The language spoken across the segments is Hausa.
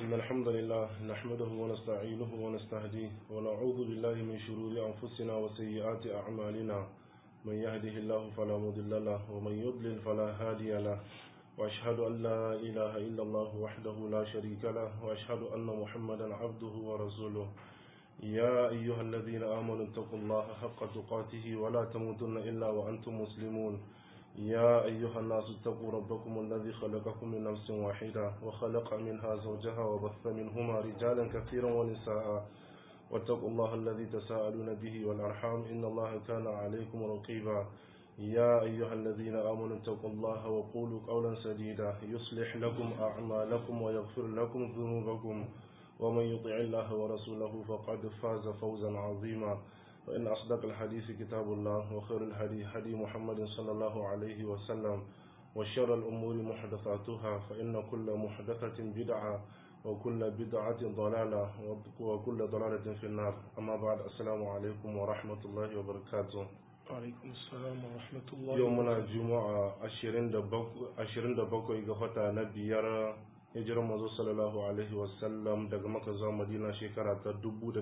إن الحمد لله نحمده ونستعينه ونستهديه ونعوذ بالله من شرور أنفسنا وسيئات أعمالنا من يهده الله فلا مضل له ومن يضلل فلا هادي له وأشهد أن لا إله إلا الله وحده لا شريك له وأشهد أن محمدا عبده ورسوله يا أيها الذين آمنوا اتقوا الله حق تقاته ولا تموتن إلا وأنتم مسلمون يا أيها الناس اتقوا ربكم الذي خلقكم من نفس واحدة وخلق منها زوجها وبث منهما رجالا كثيرا ونساء واتقوا الله الذي تساءلون به والأرحام إن الله كان عليكم رقيبا يا أيها الذين آمنوا اتقوا الله وقولوا قولا سديدا يصلح لكم أعمالكم ويغفر لكم ذنوبكم ومن يطع الله ورسوله فقد فاز فوزا عظيما فإن أصدق الحديث كتاب الله وخير الهدي هدي محمد صلى الله عليه وسلم وشر الأمور محدثاتها فإن كل محدثة بدعة وكل بدعة ضلالة وكل ضلالة في النار أما بعد السلام عليكم ورحمة الله وبركاته alaikum salam wa rahmatullahi yau muna juma'a 27 ga wata na biyar hijirar mazo sallallahu alaihi wasallam daga maka zuwa madina shekara ta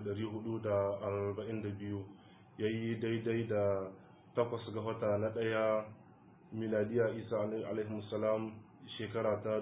1442 ya yi daidai da takwas ga wata na ɗaya miladiya isa alaihi salam shekara ta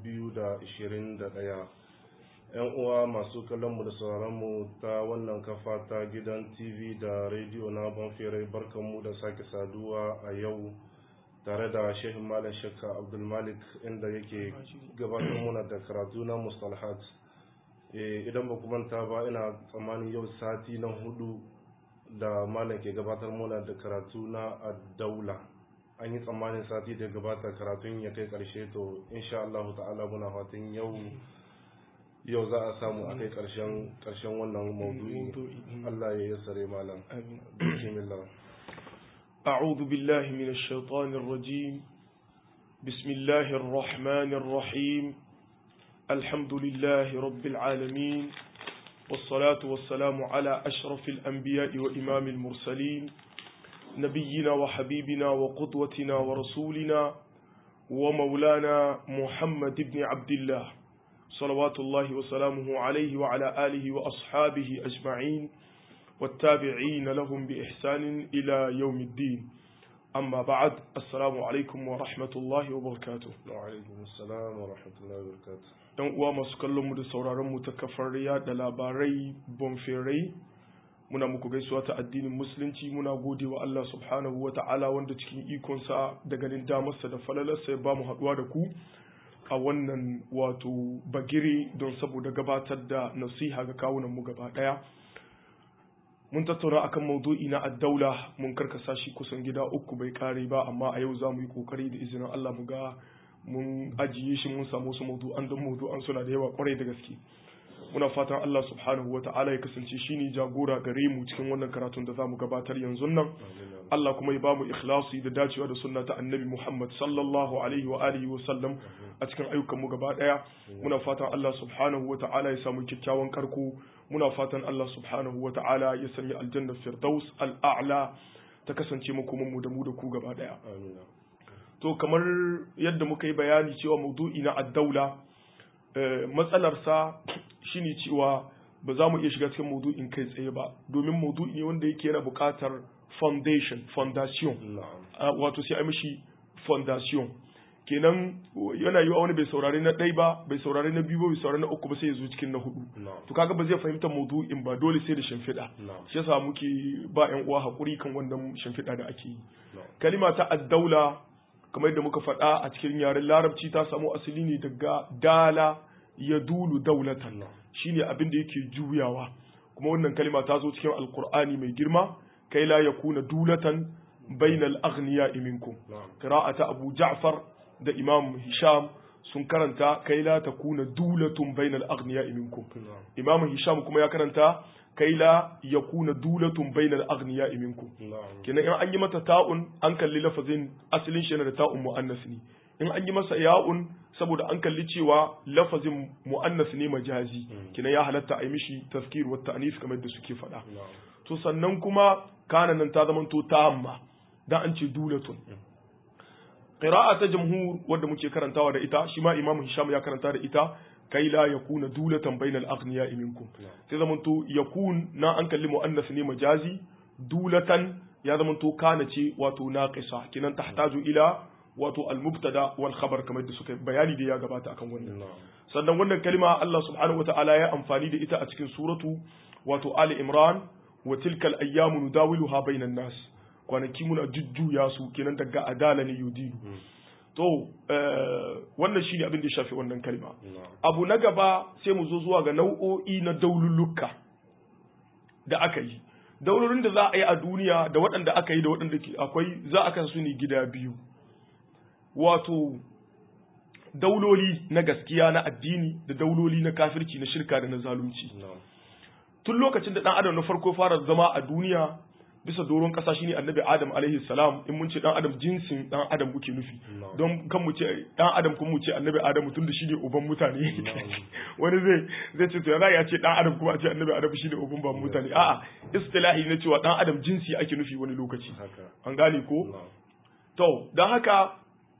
2021 yan uwa masu kallonmu da sauranmu ta wannan kafa ta gidan tv da rediyo na banfere barkanmu da sake saduwa a yau tare da shehin malam shakka abdulmalik inda yake gabatar muna da karatu na mustalhat idan ba manta ba ina tsammanin yau sati na hudu da malam ke gabatar muna da karatu na daula an yi tsammanin sati da gabata karatun ya kai karshe to insha Allah ta'ala muna fatan yau yau za a samu a kai karshen wannan maudu'i Allah ya yassare malam bismillah أعوذ بالله من الشيطان الرجيم بسم الله الرحمن الرحيم الحمد لله رب العالمين والصلاة والسلام على أشرف الأنبياء وإمام المرسلين نبينا وحبيبنا وقدوتنا ورسولنا ومولانا محمد بن عبد الله صلوات الله وسلامه عليه وعلى آله وأصحابه أجمعين والتابعين لهم بإحسان إلى يوم الدين أما بعد السلام عليكم ورحمة الله وبركاته وعليكم السلام ورحمة الله وبركاته ‘Yan uwa masu kallon mu da sauraron mu ta kafar da labarai bonferai muna muku gaisuwa ta addinin musulunci muna gode wa Allah subhanahu wa ta'ala wanda cikin ikonsa da ganin damarsa da falalarsa ya ba mu haɗuwa da ku a wannan wato bagire don saboda gabatar da nasiha ga kawunan mu gaba ɗaya. mun tattauna akan maudu'i na addaula mun karkasa shi kusan gida uku bai kare ba amma a yau za mu yi kokari da izinin Allah mu ga mun ajiye shi mun samu su maudu'an don maudu'an suna da yawa kwarai da gaske muna fatan Allah subhanahu wata'ala ya kasance shine jagora gare mu cikin wannan karatun da zamu gabatar yanzu nan Allah kuma ya ba mu ikhlasi da dacewa da sunna ta annabi Muhammad sallallahu alaihi wa alihi wa sallam a cikin ayyukan mu gaba daya muna fatan Allah subhanahu wata'ala ya samu kyakkyawan karko muna fatan Allah subhanahu wata'ala ya sanya aljanna firdaus al'a'la ta kasance makoman mu da mu da ku gaba daya to kamar yadda muka yi bayani cewa maudu'i na addaula matsalarsa shine cewa ba za mu iya shiga cikin maudu'in kai tsaye ba domin maudu'i ne wanda yake yana buƙatar foundation foundation wato sai a mishi foundation kenan yana yiwa wani bai saurari na ɗai ba bai saurari na biyu ba bai saurari na uku ba sai ya zo cikin na hudu to kaga ba zai fahimta maudu'in ba dole sai da shimfiɗa shi yasa muke ba ƴan uwa hakuri kan wannan shimfiɗa da ake yi kalima ta addaula kamar yadda muka faɗa a cikin yaren larabci ta samu asali ne daga dala ya dulu daulatan shine abin da yake juyawa kuma wannan kalima ta zo cikin alkur'ani mai girma kai la yakuna dulatan bainal aghniya minkum qira'ata abu ja'far da imam hisham sun karanta kai la takuna dulatun bainal aghniya minkum imam hisham kuma ya karanta kai la yakuna dulatun bainal aghniya minkum kenan in an yi mata ta'un an kalli lafazin asalin shi da ta'un muannas ne in an yi masa ya'un saboda an kalli cewa lafazin mu'annas ne majazi kina ya halatta a yi mishi tafkir wa ta'nis kamar da suke faɗa to sannan kuma kana nan ta zamanto ta'amma dan an ce dulatun qira'a ta jamhur wanda muke karantawa da ita shi ma imam hisham ya karanta da ita kai la yakuna dulatan bainal aghniya minkum sai zamanto yakun na an kalli muannas ne majazi dulatan ya zamanto kana ce wato naqisa kinan tahtaju ila wato al-mubtada wal khabar kamar da suka bayani da ya gabata akan wannan sannan wannan kalma Allah subhanahu wataala ya amfani da ita a cikin suratu wato Ali Imran wa tilkal ayyamu nudawiluha bainan nas kwanaki muna jujjuya su kenan daga adala ne yudilu to wannan shine abin da ya shafi wannan kalma abu na gaba sai mu zo zuwa ga nau'o'i na daululluka da aka yi daulurin da za a yi a duniya da waɗanda aka yi da waɗanda akwai za a kasa su ne gida biyu wato dauloli na gaskiya na addini da dauloli na kafirci na shirka da na zalunci tun lokacin da ɗan adam na farko fara zama a duniya bisa doron ƙasa shine annabi adam alaihi salam in mun ce ɗan adam jinsin ɗan adam muke nufi don kan mu ce ɗan adam kuma mu ce annabi adam tun da shine uban mutane wani zai zai ce to ya ce ɗan adam kuma a ce annabi adam shine uban ban mutane a'a istilahi na cewa ɗan adam jinsi ake nufi wani lokaci an gane ko to don haka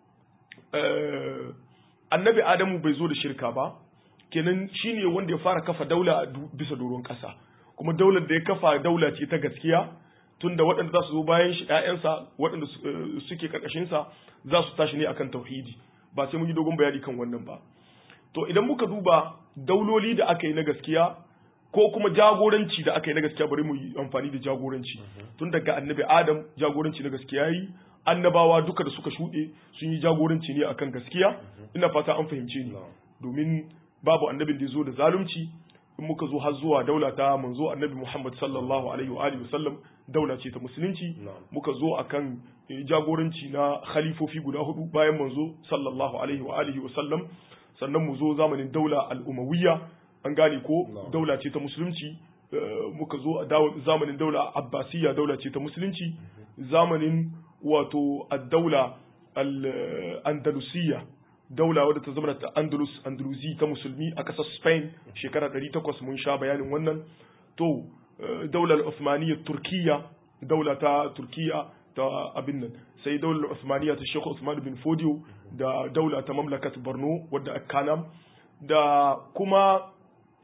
annabi adamu bai zo da shirka ba kenan shine wanda ya fara kafa daula bisa doron ƙasa kuma daular da ya kafa daula ce ta gaskiya tunda waɗanda za su zo bayan shi ƴaƴansa waɗanda suke ƙarƙashinsa za su tashi ne akan tauhidi ba sai mun yi dogon bayani kan wannan ba to idan muka duba dauloli da aka yi na gaskiya ko kuma jagoranci da aka yi na gaskiya bari mu yi amfani da jagoranci tun daga annabi adam jagoranci na gaskiya yi annabawa duka da suka shuɗe sun yi jagoranci ne akan gaskiya ina fata an fahimce ni domin babu annabin da ya zo da zalunci in muka zo har zuwa daula ta manzo annabi Muhammad sallallahu alaihi wa alihi wasallam daula ce ta musulunci muka zo akan jagoranci na khalifofi guda hudu bayan manzo sallallahu alaihi wa alihi wasallam sannan mu zo zamanin daula al-umawiyya an gane ko daula ce ta musulunci muka zo a zamanin daula abbasiyya daula ce ta musulunci zamanin wato ad-daula al-andalusiyya daula wadda ta zama ta andalus andalusi ta musulmi a ƙasar spain shekara 800 mun sha bayanin wannan to daular osmaniyya turkiya daula ta turkiya ta abin nan sai daular osmaniyya ta shekhu usman bin fodio da daula ta mamlakat borno wadda kanam da kuma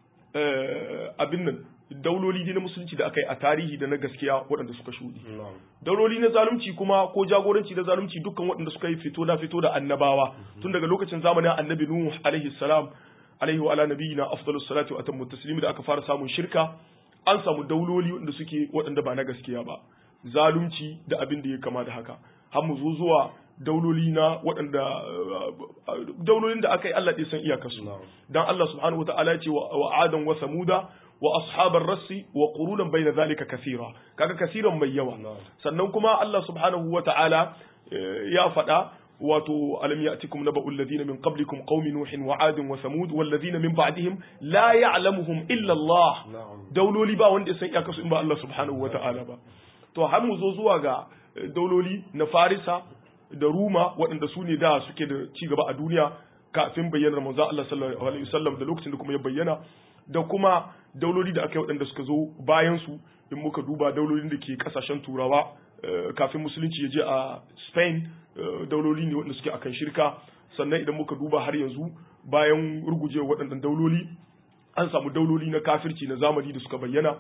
abin nan dauloli ne na musulunci da aka yi a tarihi da na gaskiya waɗanda suka shuɗi. Dauloli na zalunci kuma ko jagoranci na zalunci dukkan waɗanda suka yi fito na fito da annabawa tun daga lokacin zamanin annabi Nuhu alaihi salam alaihi wa ala nabiyina afdalus salatu wa atammu taslimi da aka fara samun shirka an samu dauloli waɗanda suke waɗanda ba na gaskiya ba zalunci da abin da ya kama da haka har mu zo zuwa dauloli na waɗanda daulolin da aka yi Allah ɗaya san iyakarsu dan Allah subhanahu wa ta'ala ya ce wa adan wa samuda wa ashabar rassi wa qurunan bayna zalika kathira kaga kasiran mai yawa sannan kuma Allah subhanahu wa ta'ala ya faɗa wato alam ya'tikum naba'ul ladina min qablikum qaumi nuhin wa adin wa samud wal ladina min ba'dihim la ya'lamuhum illa Allah dauloli ba wanda ya san iyakarsu in ba Allah subhanahu wa ta'ala ba to har mu zo zuwa ga dauloli na Farisa da Ruma waɗanda su ne da suke da ci gaba a duniya kafin bayyanar manzo Allah sallallahu alaihi wasallam da lokacin da kuma ya bayyana da kuma dauloli da aka yi waɗanda suka zo bayan su in muka duba daulolin da ke kasashen turawa kafin musulunci ya je a Spain dauloli ne waɗanda suke akan shirka sannan idan muka duba har yanzu bayan ruguje waɗannan dauloli an samu dauloli na kafirci na zamani da suka bayyana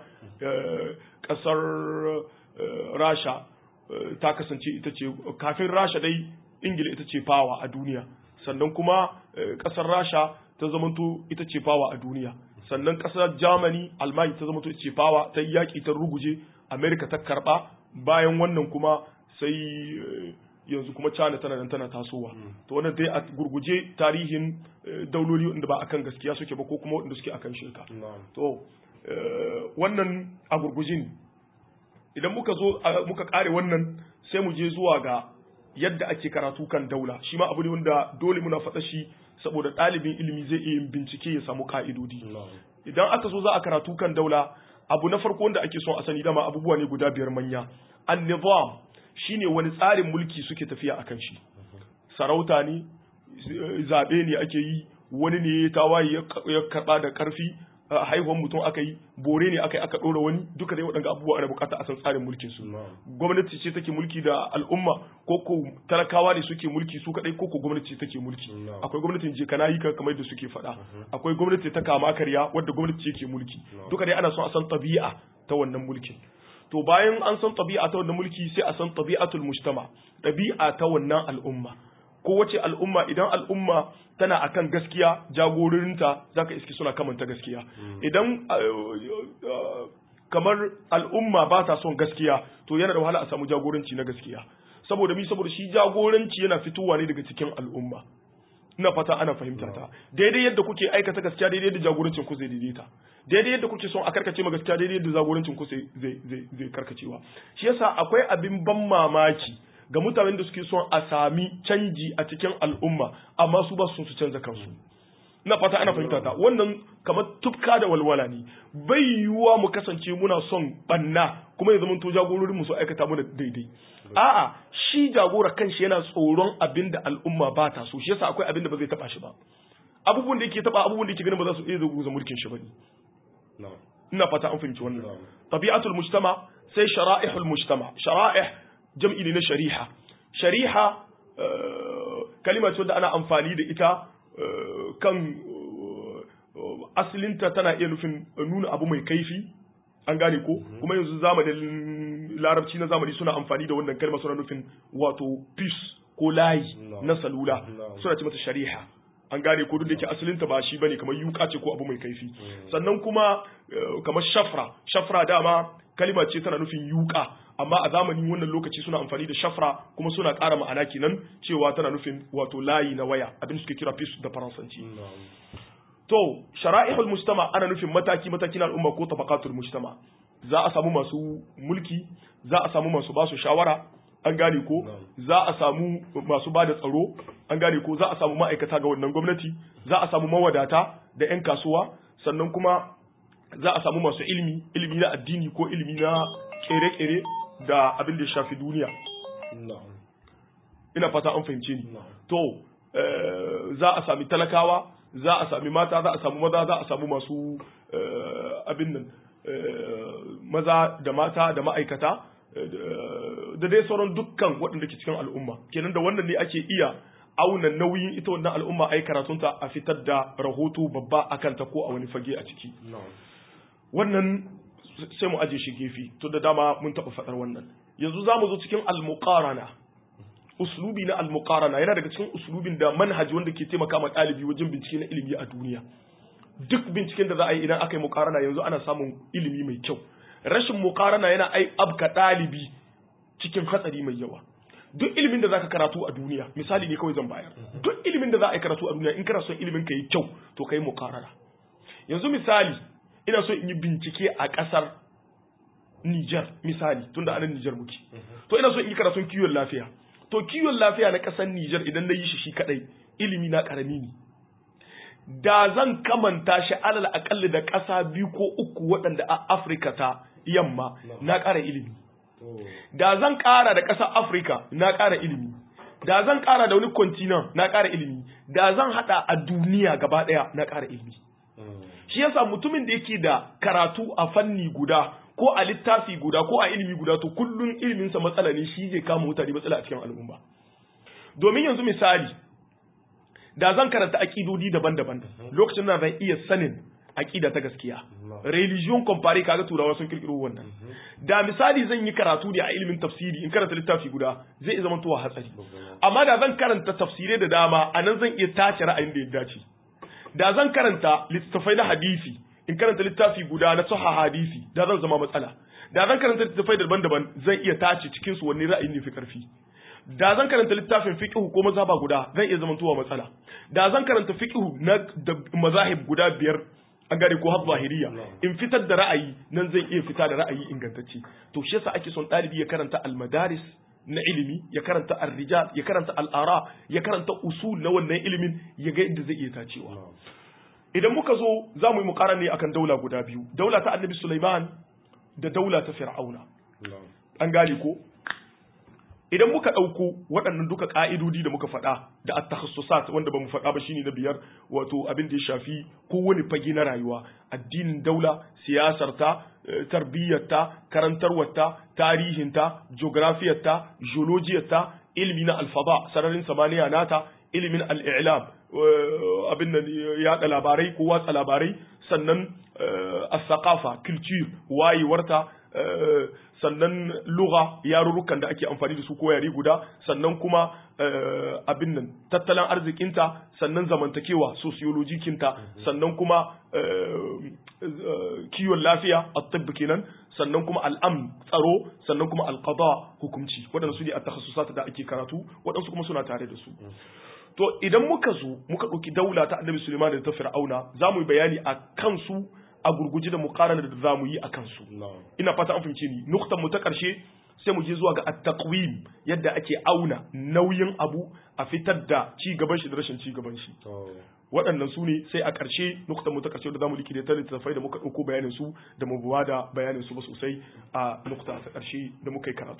ƙasar rasha ta kasance ita ce kafin rasha dai ingila ita ce fawa a duniya sannan kuma ƙasar rasha ta zamanto ita ce fawa a duniya sannan ƙasar germany almani ta zamanto ita ce fawa ta yaƙi ta ruguje america ta karɓa bayan wannan kuma sai yanzu kuma China tana nan tana tasowa to wannan dai a gurguje tarihin dauloli wanda ba akan gaskiya suke ba ko kuma wanda suke akan shirka to wannan a gurguje ne idan muka zo muka kare wannan sai mu je zuwa ga yadda ake karatu kan daula shi ma abu ne wanda dole muna faɗa shi saboda ɗalibin ilimi zai iya yin bincike ya samu ka'idodi idan aka zo za a karatu kan daula abu na farko wanda ake son a sani dama abubuwa ne guda biyar manya an-nizam shine wani tsarin mulki suke tafiya akan shi sarauta ne zaɓe ne ake yi wani ne ya tawaye ya karɓa da ƙarfi haihuwar mutum aka yi bore ne aka yi aka ɗora wani duka dai waɗanda abubuwa ana bukata a san tsarin mulkin su gwamnati ce take mulki da al'umma ko ko talakawa ne suke mulki su kadai ko ko gwamnati ce take mulki akwai gwamnatin je kana yi kamar da suke faɗa akwai gwamnati ta kama karya wadda gwamnati ce ke mulki duka dai ana son a san tabi'a ta wannan mulkin to bayan an san tabi'a ta wannan mulki sai a san tabi'atul mujtama tabi'a ta wannan al'umma kowace al'umma idan al'umma tana akan gaskiya jagororinta zaka iski suna kamanta gaskiya idan kamar al'umma ba ta son gaskiya to yana da wahala a samu jagoranci na gaskiya saboda mi saboda shi jagoranci yana fitowa ne daga cikin al'umma ina fata ana fahimta ta daidai yadda kuke aikata gaskiya daidai yadda jagorancin ku zai daidaita daidai yadda kuke son a karkace ma gaskiya daidai yadda jagorancin ku zai zai zai karkacewa shi yasa akwai abin ban mamaki ga mutanen da suke son a sami canji a cikin al'umma amma su ba su su canza kansu ina fata ana fahimta ta wannan kamar tufka da walwala ne bai yiwuwa mu kasance muna son banna kuma ya zamanto jagororin mu su aikata mu da daidai a'a shi jagora kanshi yana tsoron abin da al'umma ba ta so shi yasa akwai abin da ba zai taba shi ba abubuwan da yake taba abubuwan da yake ganin ba za su iya zuwa mulkin shi ba ne ina fata an fahimci wannan tabi'atul mujtama sai shara'ihul mujtama shara'ih jam'i ne na shari'a shari'a kalima ce da ana amfani da ita kan asalinta tana iya nufin nuna abu mai kaifi an gane ko kuma yanzu zamanin larabci na zamani suna amfani da wannan kalma suna nufin wato peace ko layi na salula suna ce mata shari'a an gane ko duk da yake asalinta ba shi bane kamar yuka ce ko abu mai kaifi sannan kuma kamar shafra shafra dama kalima ce tana nufin yuka amma a zamanin wannan lokaci suna amfani da shafra kuma suna ƙara ma'ana kenan cewa tana nufin wato layi na waya abin suke kira peace da faransanci to shara'ihul mujtama ana nufin mataki mataki na al'umma ko tabaqatul mujtama za a samu masu mulki za a samu masu basu shawara an gane ko za a samu masu bada tsaro an gane ko za a samu ma'aikata ga wannan gwamnati za a samu mawadata da 'yan kasuwa sannan kuma za a samu masu ilimi ilimi na addini ko ilimi na kere-kere da abin da ya shafi duniya ina fata an fahimce ni to za a sami talakawa za a sami mata za a samu maza za a samu masu abin nan maza da mata da ma'aikata da dai sauran dukkan waɗanda ke cikin al'umma kenan da wannan ne ake iya auna nauyin ita wannan al'umma ai karatunta a fitar da rahoto babba akan ta ko a wani fage a ciki wannan sai mu aje shi gefe to da dama mun taɓa faɗar wannan yanzu za mu zo cikin al-muqarana uslubi na al-muqarana yana daga cikin uslubin da manhaji wanda ke taimaka ma ɗalibi wajen bincike na ilimi a duniya duk binciken da za a yi idan aka yi muqarana yanzu ana samun ilimi mai kyau rashin muqarana yana ai abka ɗalibi cikin hatsari mai yawa duk ilimin da zaka karatu a duniya misali ne kawai zan bayar duk ilimin da za a yi karatu a duniya in kana son ilimin ka yi kyau to kai muqarana yanzu misali ina so in yi bincike a ƙasar Niger misali tunda anan Niger muke to ina so in yi karatun kiwon lafiya to kiwon lafiya na ƙasar Niger idan na yi shi shi kadai ilimi na karami ne da zan kamanta shi alal akalli da ƙasa biyu ko uku waɗanda a Afirka ta yamma na ƙara ilimi da zan ƙara da ƙasar Afirka na ƙara ilimi da zan ƙara da wani continent na ƙara ilimi da zan haɗa a duniya gaba ɗaya na ƙara ilimi shi yasa mutumin da yake da karatu a fanni guda ko a littafi guda ko a ilimi guda to kullum iliminsa matsala ne shi zai kama mutane matsala a cikin al'umma domin yanzu misali da zan karanta aƙidodi daban-daban lokacin da zan iya sanin aƙida ta gaskiya religion compare kaga turawa sun kirkiro wannan da misali zan yi karatu ne a ilimin tafsiri in karanta littafi guda zai iya zama tuwa hatsari amma da zan karanta tafsirai da dama anan zan iya tace ra'ayin da ya dace da zan karanta littattafai na hadisi in karanta littafi guda na sahha hadisi da zan zama matsala da zan karanta littattafai daban-daban zan iya tace cikin su wanne ra'ayin ne fi karfi da zan karanta littafin fiqh ko mazhaba guda zan iya zamantowa matsala da zan karanta fiqh na mazahib guda biyar an gane ko har zahiriya in fitar da ra'ayi nan zan iya fita da ra'ayi ingantacce to shi yasa ake son ɗalibi ya karanta al-madaris na ilimi ya karanta ar-rijal ya karanta al-ara ya karanta usul na wannan ilimin ya ga inda zai iya tacewa idan muka zo za mu yi muƙara ne akan daula guda biyu daula ta annabi Sulaiman da daula ta Fir'auna an gane ko idan muka ɗauko waɗannan duka ƙa'idodi da muka faɗa da at-takhassusat wanda bamu faɗa ba shine na biyar wato abin da ya shafi kowane fage na rayuwa addinin daula siyasarta tarbiyyarta karantarwarta tarihinta geografiyarta geologiyarta ilmi na alfaba sararin samaniya nata ilimin al'ilam abin da yaɗa labarai ko watsa labarai sannan as-saqafa culture wayewarta sannan lugha yarurrukan da ake amfani da su ko yare guda sannan kuma abin nan tattalin arzikinta sannan zamantakewa sociologikinta sannan kuma kiwon lafiya at-tibb kenan sannan kuma al'am tsaro sannan kuma al-qada hukunci waɗansu ne a takhasusat da ake karatu waɗansu kuma suna tare da su to idan muka zo muka ɗauki daula ta annabi Suleiman da ta Fir'auna za mu yi bayani a kansu a gurguje da muqarana da za mu yi a kansu ina fata an fahimce ni nuktan mu ta ƙarshe sai mu je zuwa ga at-taqwim yadda ake auna nauyin abu a fitar da ci gaban shi da rashin ci gaban shi waɗannan su ne sai a ƙarshe nuktan mu ta ƙarshe da zamu likide ta littattafai da muka ɗauko bayanin su da mu buwa da bayanin su ba sosai a nukta ta ƙarshe da muka yi karatu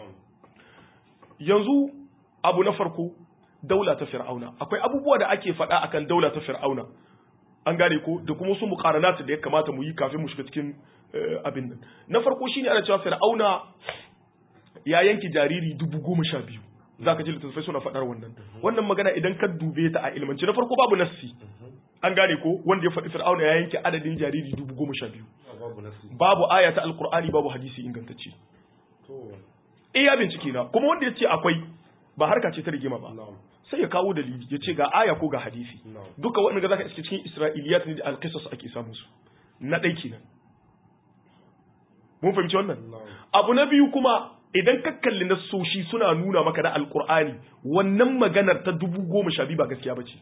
yanzu abu na farko daula ta fir'auna akwai abubuwa da ake faɗa akan daula ta fir'auna an gane ko da kuma su muqaranat da ya kamata mu yi kafin mu shiga cikin abin nan na farko shine ana cewa fir'auna ya yanki jariri dubu goma sha biyu za ka ji littattafai suna faɗar wannan wannan magana idan ka dube ta a ilmanci na farko babu nassi an gane ko wanda ya faɗi fir'auna ya yanke adadin jariri dubu goma sha biyu babu aya ta alkur'ani babu hadisi ingantacce iya bincike na kuma wanda ya ce akwai ba harka ce ta rigima ba sai ya kawo dalili ya ce ga aya ko ga hadisi duka waɗanda za ka iske cikin isra'iliyat ne da alkisas ake samun su na ɗai kenan mun fahimci wannan abu na biyu kuma idan ka kalli nassoshi suna nuna maka na alkur'ani wannan maganar ta dubu goma sha biyu ba gaskiya ba ce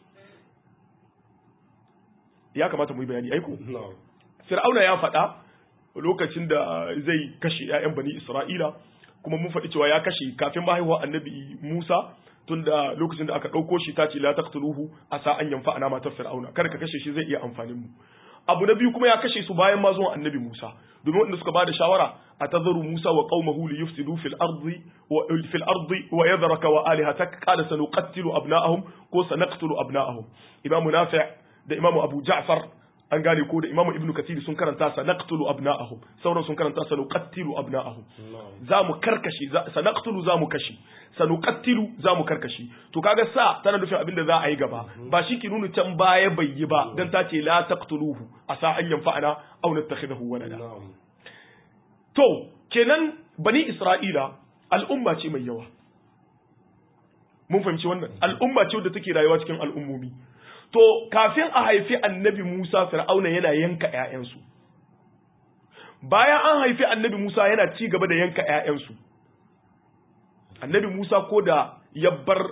ya kamata mu yi bayani aiko fir'auna ya faɗa lokacin da zai kashe 'ya'yan bani isra'ila kuma mun faɗi cewa ya kashe kafin mahaihuwa annabi musa tunda lokacin da aka ɗauko shi ta ce la taqtuluhu asa an yanfa ana matar fir'auna kada ka kashe shi zai iya amfanin mu abu na biyu kuma ya kashe su bayan ma zuwan annabi Musa domin wanda suka bada shawara a tazaru Musa wa qaumahu li yufsidu fil ardi wa fil ardi wa yadhraka wa alihatak qala sanuqattilu abna'ahum ko sanaqtulu abna'ahum imamu nafi' da imamu abu ja'far an gane ko da imamu ibnu kathir sun karanta sanaqtulu abna'ahum sauran sun karanta sanuqattilu abna'ahum za mu karkashi sanaqtulu za mu kashi sanuqattilu za mu karkashi to kaga sa tana nufin abin da za a yi gaba ba shi ki nuna can baya bai yi ba dan ta ce la taqtuluhu asa an yanfa'ana aw nattakhidahu walada to kenan bani isra'ila al'umma ce mai yawa mun fahimci wannan al'umma ce wadda take rayuwa cikin al'ummomi to kafin a haifi annabi Musa fir'auna yana yanka ƴaƴansu bayan an haifi annabi Musa yana ci gaba da yanka ƴaƴansu annabi Musa ko da ya bar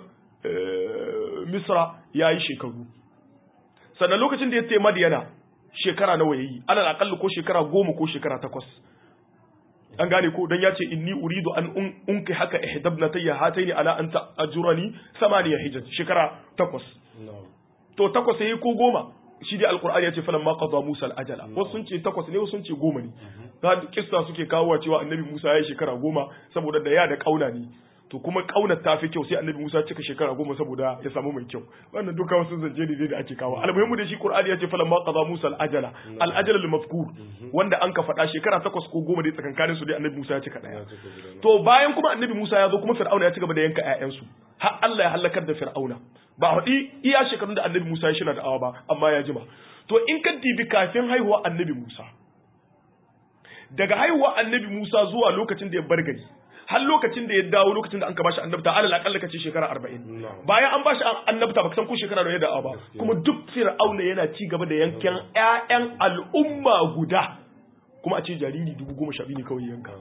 Misra ya yi shekaru sannan lokacin da ya ce Madiyana shekara nawa yayi alal aqalli ko shekara goma ko shekara takwas an gane ko dan ya ce inni uridu an unki haka ihdabnatayya hataini ala an ta'jurani samaniya hijaj shekara takwas to takwas yayi ko goma shi dai alqur'ani ya ce falamma qada musa al-ajala wasu sun ce takwas ne wasu sun ce goma ne ga kissa suke kawo cewa annabi musa ya yi shekara goma saboda da ya da kauna ne to kuma kaunar ta fi kyau sai annabi musa cika shekara goma saboda ya samu mai kyau wannan duka wasu zance ne da ake kawo almuhimmu da shi qur'ani ya ce falamma qada musa al-ajala al-ajala al-mafkur wanda an ka faɗa shekara takwas ko goma dai tsakankanin su dai annabi musa ya cika daya to bayan kuma annabi musa ya zo kuma fir'auna ya ci gaba da yanka ƴaƴansu har Allah ya halakar da fir'auna ba haɗi iya shekarun da annabi Musa ya shina da'awa ba amma ya jima to in ka dibi kafin haihuwa annabi Musa daga haihuwa annabi Musa zuwa lokacin da ya bar gari har lokacin da ya dawo lokacin da an ka bashi annabta alal akalla kace shekara 40 bayan an bashi annabta baka san ko shekara nawa ya da'awa ba kuma duk fir'auna yana ci gaba da yankan ƴaƴan al'umma guda kuma a ce jariri dubu goma sha biyu ne kawai yanka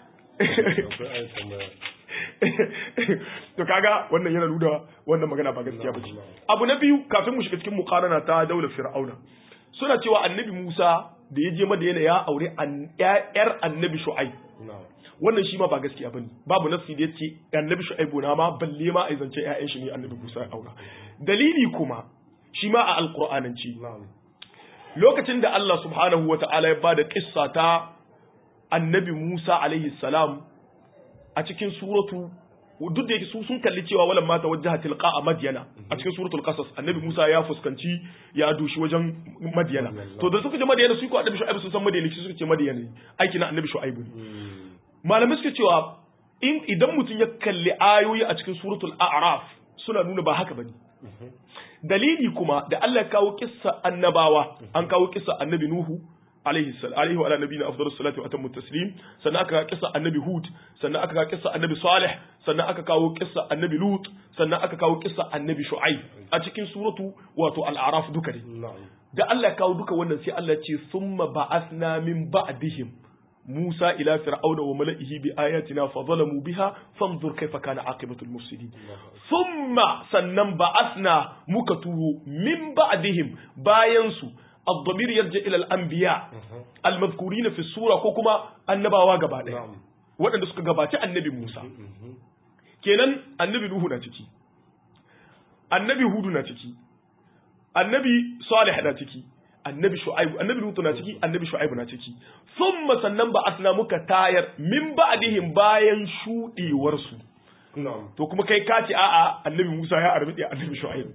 to kaga wannan yana nuna wannan magana ba gaskiya ba ce abu na biyu kafin mu shiga cikin muqarana ta daular fir'auna suna cewa annabi Musa da ya je Madina ya aure yar annabi Shu'aib wannan shi ma ba gaskiya bane babu nasi da yace annabi Shu'aib na ma balle ma ai zance ƴaƴan shi ne annabi Musa ya aura dalili kuma shi ma a alqur'ananci lokacin da Allah subhanahu wata'ala ya bada kissa ta annabi Musa alaihi salam a cikin suratu duk da yake su sun kalli cewa walan mata wajjaha tilqa a madyana a cikin suratul qasas annabi Musa ya fuskanci ya dushi wajen madyana to da suka je madyana su ko annabi shu'aib sun san madyana su suka ce madyana ne aiki na annabi shu'aib ne malamai suka cewa in idan mutum ya kalli ayoyi a cikin suratul a'raf suna nuna ba haka bane dalili kuma da Allah ya kawo kissa annabawa an kawo kissa annabi nuhu alaihi salam alaihi wa ala nabiyina afdalus salatu wa atammu taslim sannan aka kawo kissa annabi hud sannan aka kawo kissa annabi salih sannan aka kawo kissa annabi lut sannan aka kawo kissa annabi shu'aib a cikin suratu wato al-a'raf duka ne da Allah ya kawo duka wannan sai Allah ya ce summa ba'athna min ba'dihim موسى إلى فرعون وملئه بآياتنا فظلموا بها فانظر كيف كان عاقبة المفسدين ثم سنن بعثنا مكتوه من بعدهم باينسو الضمير يرجع إلى الأنبياء المذكورين في السورة كوكما النبا وقبا waɗanda suka gabaci annabi Musa kenan annabi Nuhu na ciki annabi Hudu na ciki annabi Salih na ciki annabi shu'aibu annabi lutu na ciki annabi shu'aibu na ciki thumma sannan ba asna muka tayar min ba'dihim bayan shudewar su to kuma kai ka ce a'a annabi Musa ya arbi annabi shu'aibu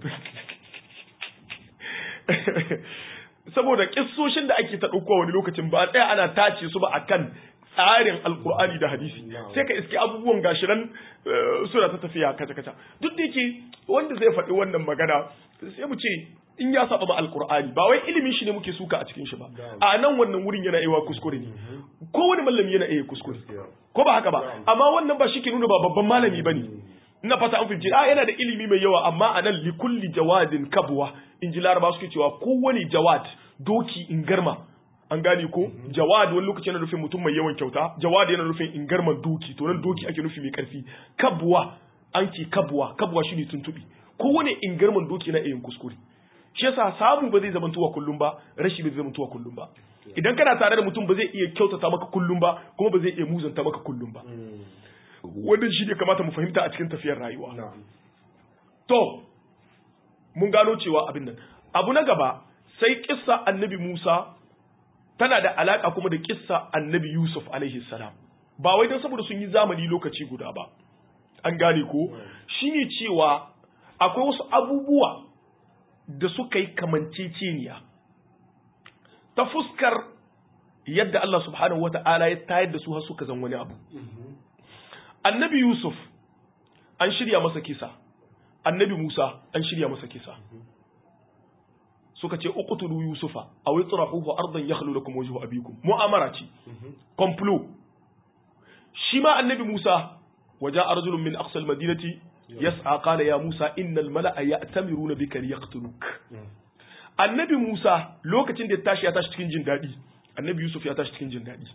saboda kissoshin da ake ta dauko wani lokacin ba tsaya ana tace su ba akan tsarin alkur'ani da hadisi sai ka iske abubuwan gashiran suna ta tafiya kaca kaca duk da yake wanda zai faɗi wannan magana sai mu ce in ya saba ma alkur'ani ba wai ilimin shi ne muke suka a cikin shi ba a nan wannan wurin yana iya kuskure ne ko wani malami yana iya kuskure ko ba haka ba amma wannan ba shi ke nuna ba babban malami bane ina fata an fahimci a yana da ilimi mai yawa amma a nan likulli jawadin kabwa in ji laraba suke cewa kowane jawad doki in garma an gane ko jawad wani lokaci yana nufin mutum mai yawan kyauta jawad yana nufin in garman doki to nan doki ake nufi mai karfi kabwa an ce kabwa kabwa shi ne tuntubi kowane in garman doki na iya kuskure shi yasa samu ba zai zama tuwa kullum ba rashi ba zai zama tuwa kullum ba idan kana tare da mutum ba zai iya kyautata maka kullum ba kuma ba zai iya muzanta maka kullum ba wannan shi ne kamata mu fahimta a cikin tafiyar rayuwa to mun gano cewa abin nan abu na gaba sai kissa annabi Musa tana da alaka kuma da kissa annabi Yusuf alaihi salam ba wai don saboda sun yi zamani lokaci guda ba an gane ko shine cewa akwai wasu abubuwa da suka yi kamanceceniya ta fuskar yadda Allah subhanahu wa ta'ala ya tayar da su har suka zan wani abu. Annabi Yusuf an shirya masa kisa, annabi Musa an shirya masa kisa. Suka ce, Uqtulu Yusufa, a wai tsirahuhu ardan ya da kuma wajen abikum. Mu'amara ce, komplo. Shi ma annabi Musa, waje arzulun min aqsal madinati yas'a qala ya Musa innal mala'a ya'tamiruna bika liyaqtuluk Annabi Musa lokacin da ya tashi ya tashi cikin jin dadi Annabi Yusuf ya tashi cikin jin dadi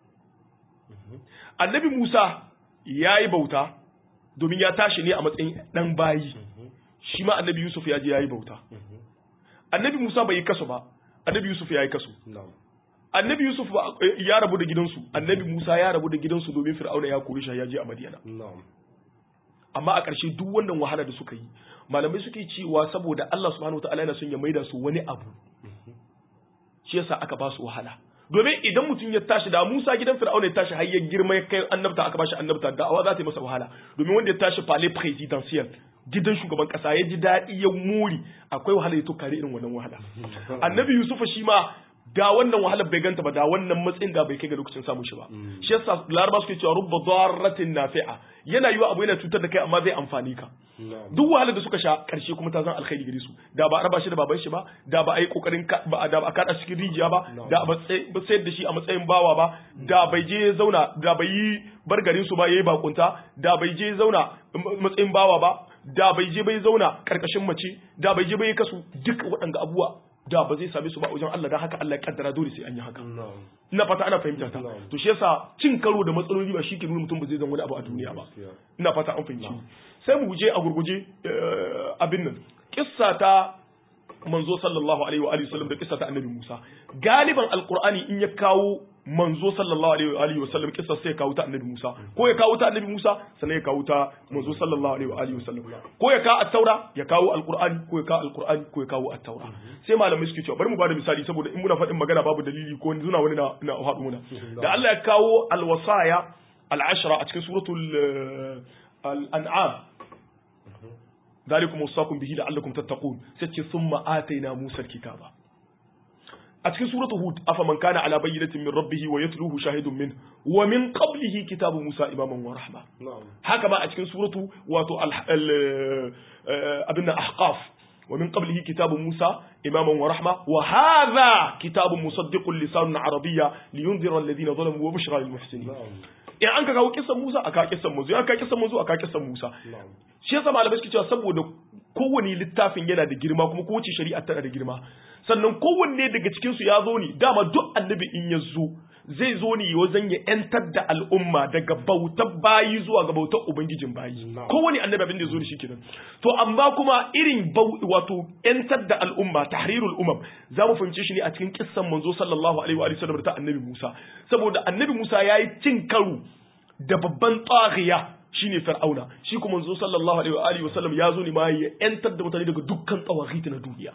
Annabi Musa yayi bauta domin ya tashi ne a matsayin dan bayi shi ma Annabi Yusuf ya je yayi bauta Annabi Musa bai yi kaso ba Annabi Yusuf ya yi kaso Annabi Yusuf ya rabu da gidansu Annabi Musa ya rabu da gidansu domin Fir'auna ya kore shi ya je a Madiyana amma a ƙarshe duk wannan wahala da suka yi malamai suke cewa saboda Allah subhanahu wataala yana son ya maida su wani abu shi yasa aka ba su wahala domin idan mutum ya tashi da Musa gidan Fir'auna ya tashi har ya girma ya kai annabta aka ba shi annabta da'awa za ta yi masa wahala domin wanda ya tashi palais presidentiel gidan shugaban kasa ya ji daɗi ya muri akwai wahala ya tukare irin wannan wahala annabi Yusuf shi ma da wannan wahalar bai ganta ba da wannan matsayin da bai kai ga lokacin samun shi ba shi yasa laraba suke cewa rubba darratin nafi'a yana yiwa abu yana cutar da kai amma zai amfani ka duk wahalar da suka sha karshe kuma ta zan alkhairi gare su da ba a raba shi da baban shi ba da ba a yi kokarin ba da ba a kada cikin rijiya ba da ba sayar da shi a matsayin bawa ba da bai je zauna da bai yi bar garin su ba yayi bakunta da bai je zauna matsayin bawa ba da bai je bai zauna karkashin mace da bai je bai kasu duk waɗanda abubuwa da ba zai same su ba wajen Allah dan haka Allah ya kaddara dole sai an yi haka ina fata ana fahimta ta to shi yasa cin karo da matsaloli ba shi ke nuna mutum ba zai zan wani abu a duniya ba ina fata an fahimci sai mu guje a gurguje abin nan kissa ta manzo sallallahu alaihi wa alihi wasallam da kissa ta annabi Musa galiban alqur'ani in ya kawo manzo sallallahu alaihi wa alihi wasallam kissa sai ya kawo ta annabi Musa ko ya kawo ta annabi Musa sannan ya kawo ta manzo sallallahu alaihi wa alihi wasallam ko ya kawo at-taura ya kawo alqur'ani ko ya kawo alqur'ani ko ya kawo at-taura sai malamai suke cewa bari mu bada misali saboda in muna faɗin magana babu dalili ko zuna wani na na haɗu muna da Allah ya kawo alwasaya al-ashra a cikin suratul al-an'am ذلكم وصاكم به لعلكم تتقون سيتي ثم آتينا موسى الكتاب أتكي سورة هود أفمن كان على بينة من ربه ويتلوه شاهد منه ومن قبله كتاب موسى إماما ورحمة نعم هكذا أتكي سورة واتو أبن أحقاف ومن قبله كتاب موسى إماما ورحمة وهذا كتاب مصدق لسان عربية لينذر الذين ظلموا وبشرى للمحسنين نعم in an ka kawo kisan Musa aka kisan Musa aka kisan Musa aka kisan Musa نعم shi yasa malamai suke cewa saboda kowane littafin yana da girma kuma kowace shari'a tana da girma sannan kowanne daga cikin su ya zo ne dama duk annabi in ya zo zai zo ne wajen ya yantar da al'umma daga bautar bayi zuwa ga bautar ubangijin bayi Na'am. kowane annabi abin da ya zo ne shikenan to amma kuma irin bau wato yantar da al'umma tahrirul umam za mu fahimce shi ne a cikin kissan manzo sallallahu alaihi wa alihi wasallam ta annabi Musa saboda annabi Musa yayi cin karo da babban taghiya shine fir'auna shi kuma manzo sallallahu alaihi wa alihi wasallam ya zo ne ma ya yantar da mutane daga dukkan tsawaghiti na duniya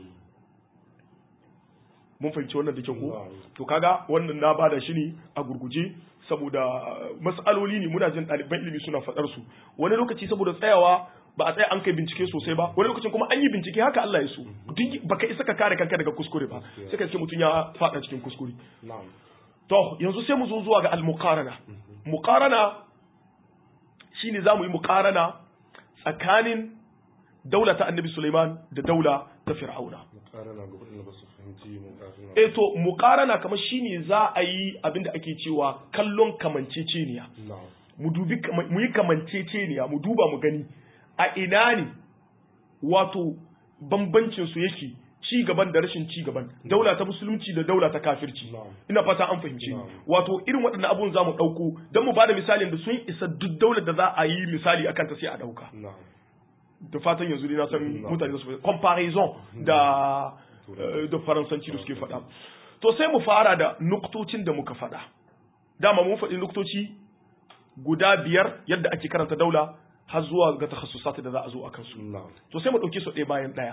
mun fahimci wannan da kyau ko Na'am. to kaga wannan na bada shi ne a gurguje saboda mas'aloli ne muna jin ɗaliban ilimi suna faɗar su wani lokaci saboda tsayawa ba a tsaya an kai bincike sosai ba wani lokacin kuma an yi bincike haka Allah ya so duk baka isa ka kare kanka daga kuskure ba sai ka ce mutum ya faɗa cikin kuskure نعم to yanzu sai mu zo zuwa ga al-muqarana muqarana shine zamu yi muqarana tsakanin daula ta Annabi Sulaiman da daula ta Fir'auna مقارنة قبل إنه بس فهمتي مقارنة eh to muqarana kamar shine za a yi abinda ake cewa kallon kamanceceniya نعم mu dubi kama- mu yi kamanceceniya mu duba mu gani a ina ne wato bambancin su yake ci gaban da rashin ci gaban daula ta musulunci da daula ta kafirci Na'am. ina fata an fahimce ni Na'am. wato irin waɗannan abun za mu ɗauko don mu bada misalin da sun isa duk daular da za a yi misali akan ta sai a ɗauka نعم da fatan yanzu dai na san Na'am. mutane za su fahimta comparison da eh, da faransanci da suke faɗa to sai mu fara da nuktocin da muka faɗa dama mun faɗi nuktoci guda biyar yadda ake karanta daula har zuwa ga takhasusat da za a zo a kansu نعم to sai mu ɗauke su ɗaya bayan ɗaya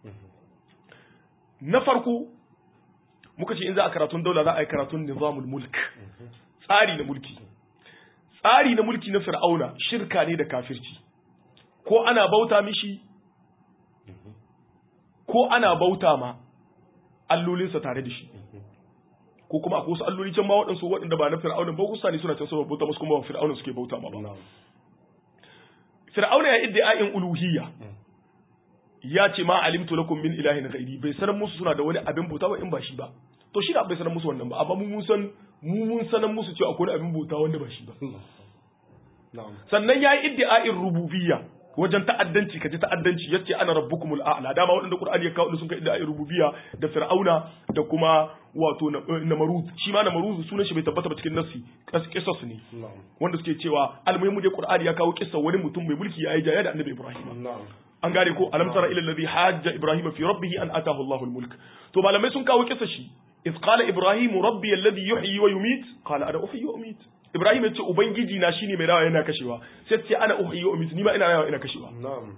na farko muka ce in za a karatun daula za a yi karatun nizamul mulk tsari na mulki tsari na mulki na fir'auna shirka ne da kafirci ko ana bauta mishi ko ana bauta ma allolinsa tare da shi ko kuma akwai wasu alloli can ma waɗansu waɗanda ba na fir'auna ba kusa ne suna can suna bauta musu kuma ba fir'auna suke bauta ma ba نعم fir'auna ya iddia'in uluhiyya ya ce ma alimtu lakum min ilahin ghairi bai sanar musu suna da wani abin bauta ba in ba shi ba to shi da bai sanar musu wannan ba amma mu mun san mu mun sanar musu cewa akwai wani abin bauta wanda ba shi ba نعم sannan ya yi iddia'in rububiyya wajen ta'addanci kaji ta'addanci yace ana rabbukumul a'la dama waɗanda qur'ani ya kawo sun kai iddia'in rububiyya da fir'auna da kuma wato na- namaruz shi ma namaruz sunan shi bai tabbata ba cikin nassi qisas ne نعم wanda suke cewa almuhimu dai qur'ani ya kawo kissa wani mutum mai mulki ya yi jaya da annabi ibrahim نعم an gane ko alam tara ila alladhi hajja ibrahim fi rabbih an atahu Allahu al-mulk to malamai sun kawo kisa shi iz qala ibrahim rabbi alladhi yuhyi wa yumit qala ana uhyi wa umit ibrahim yace ubangiji na shine mai rawa yana kashewa sai ce ana uhyi wa umit ni ma ina rawa ina kashewa نعم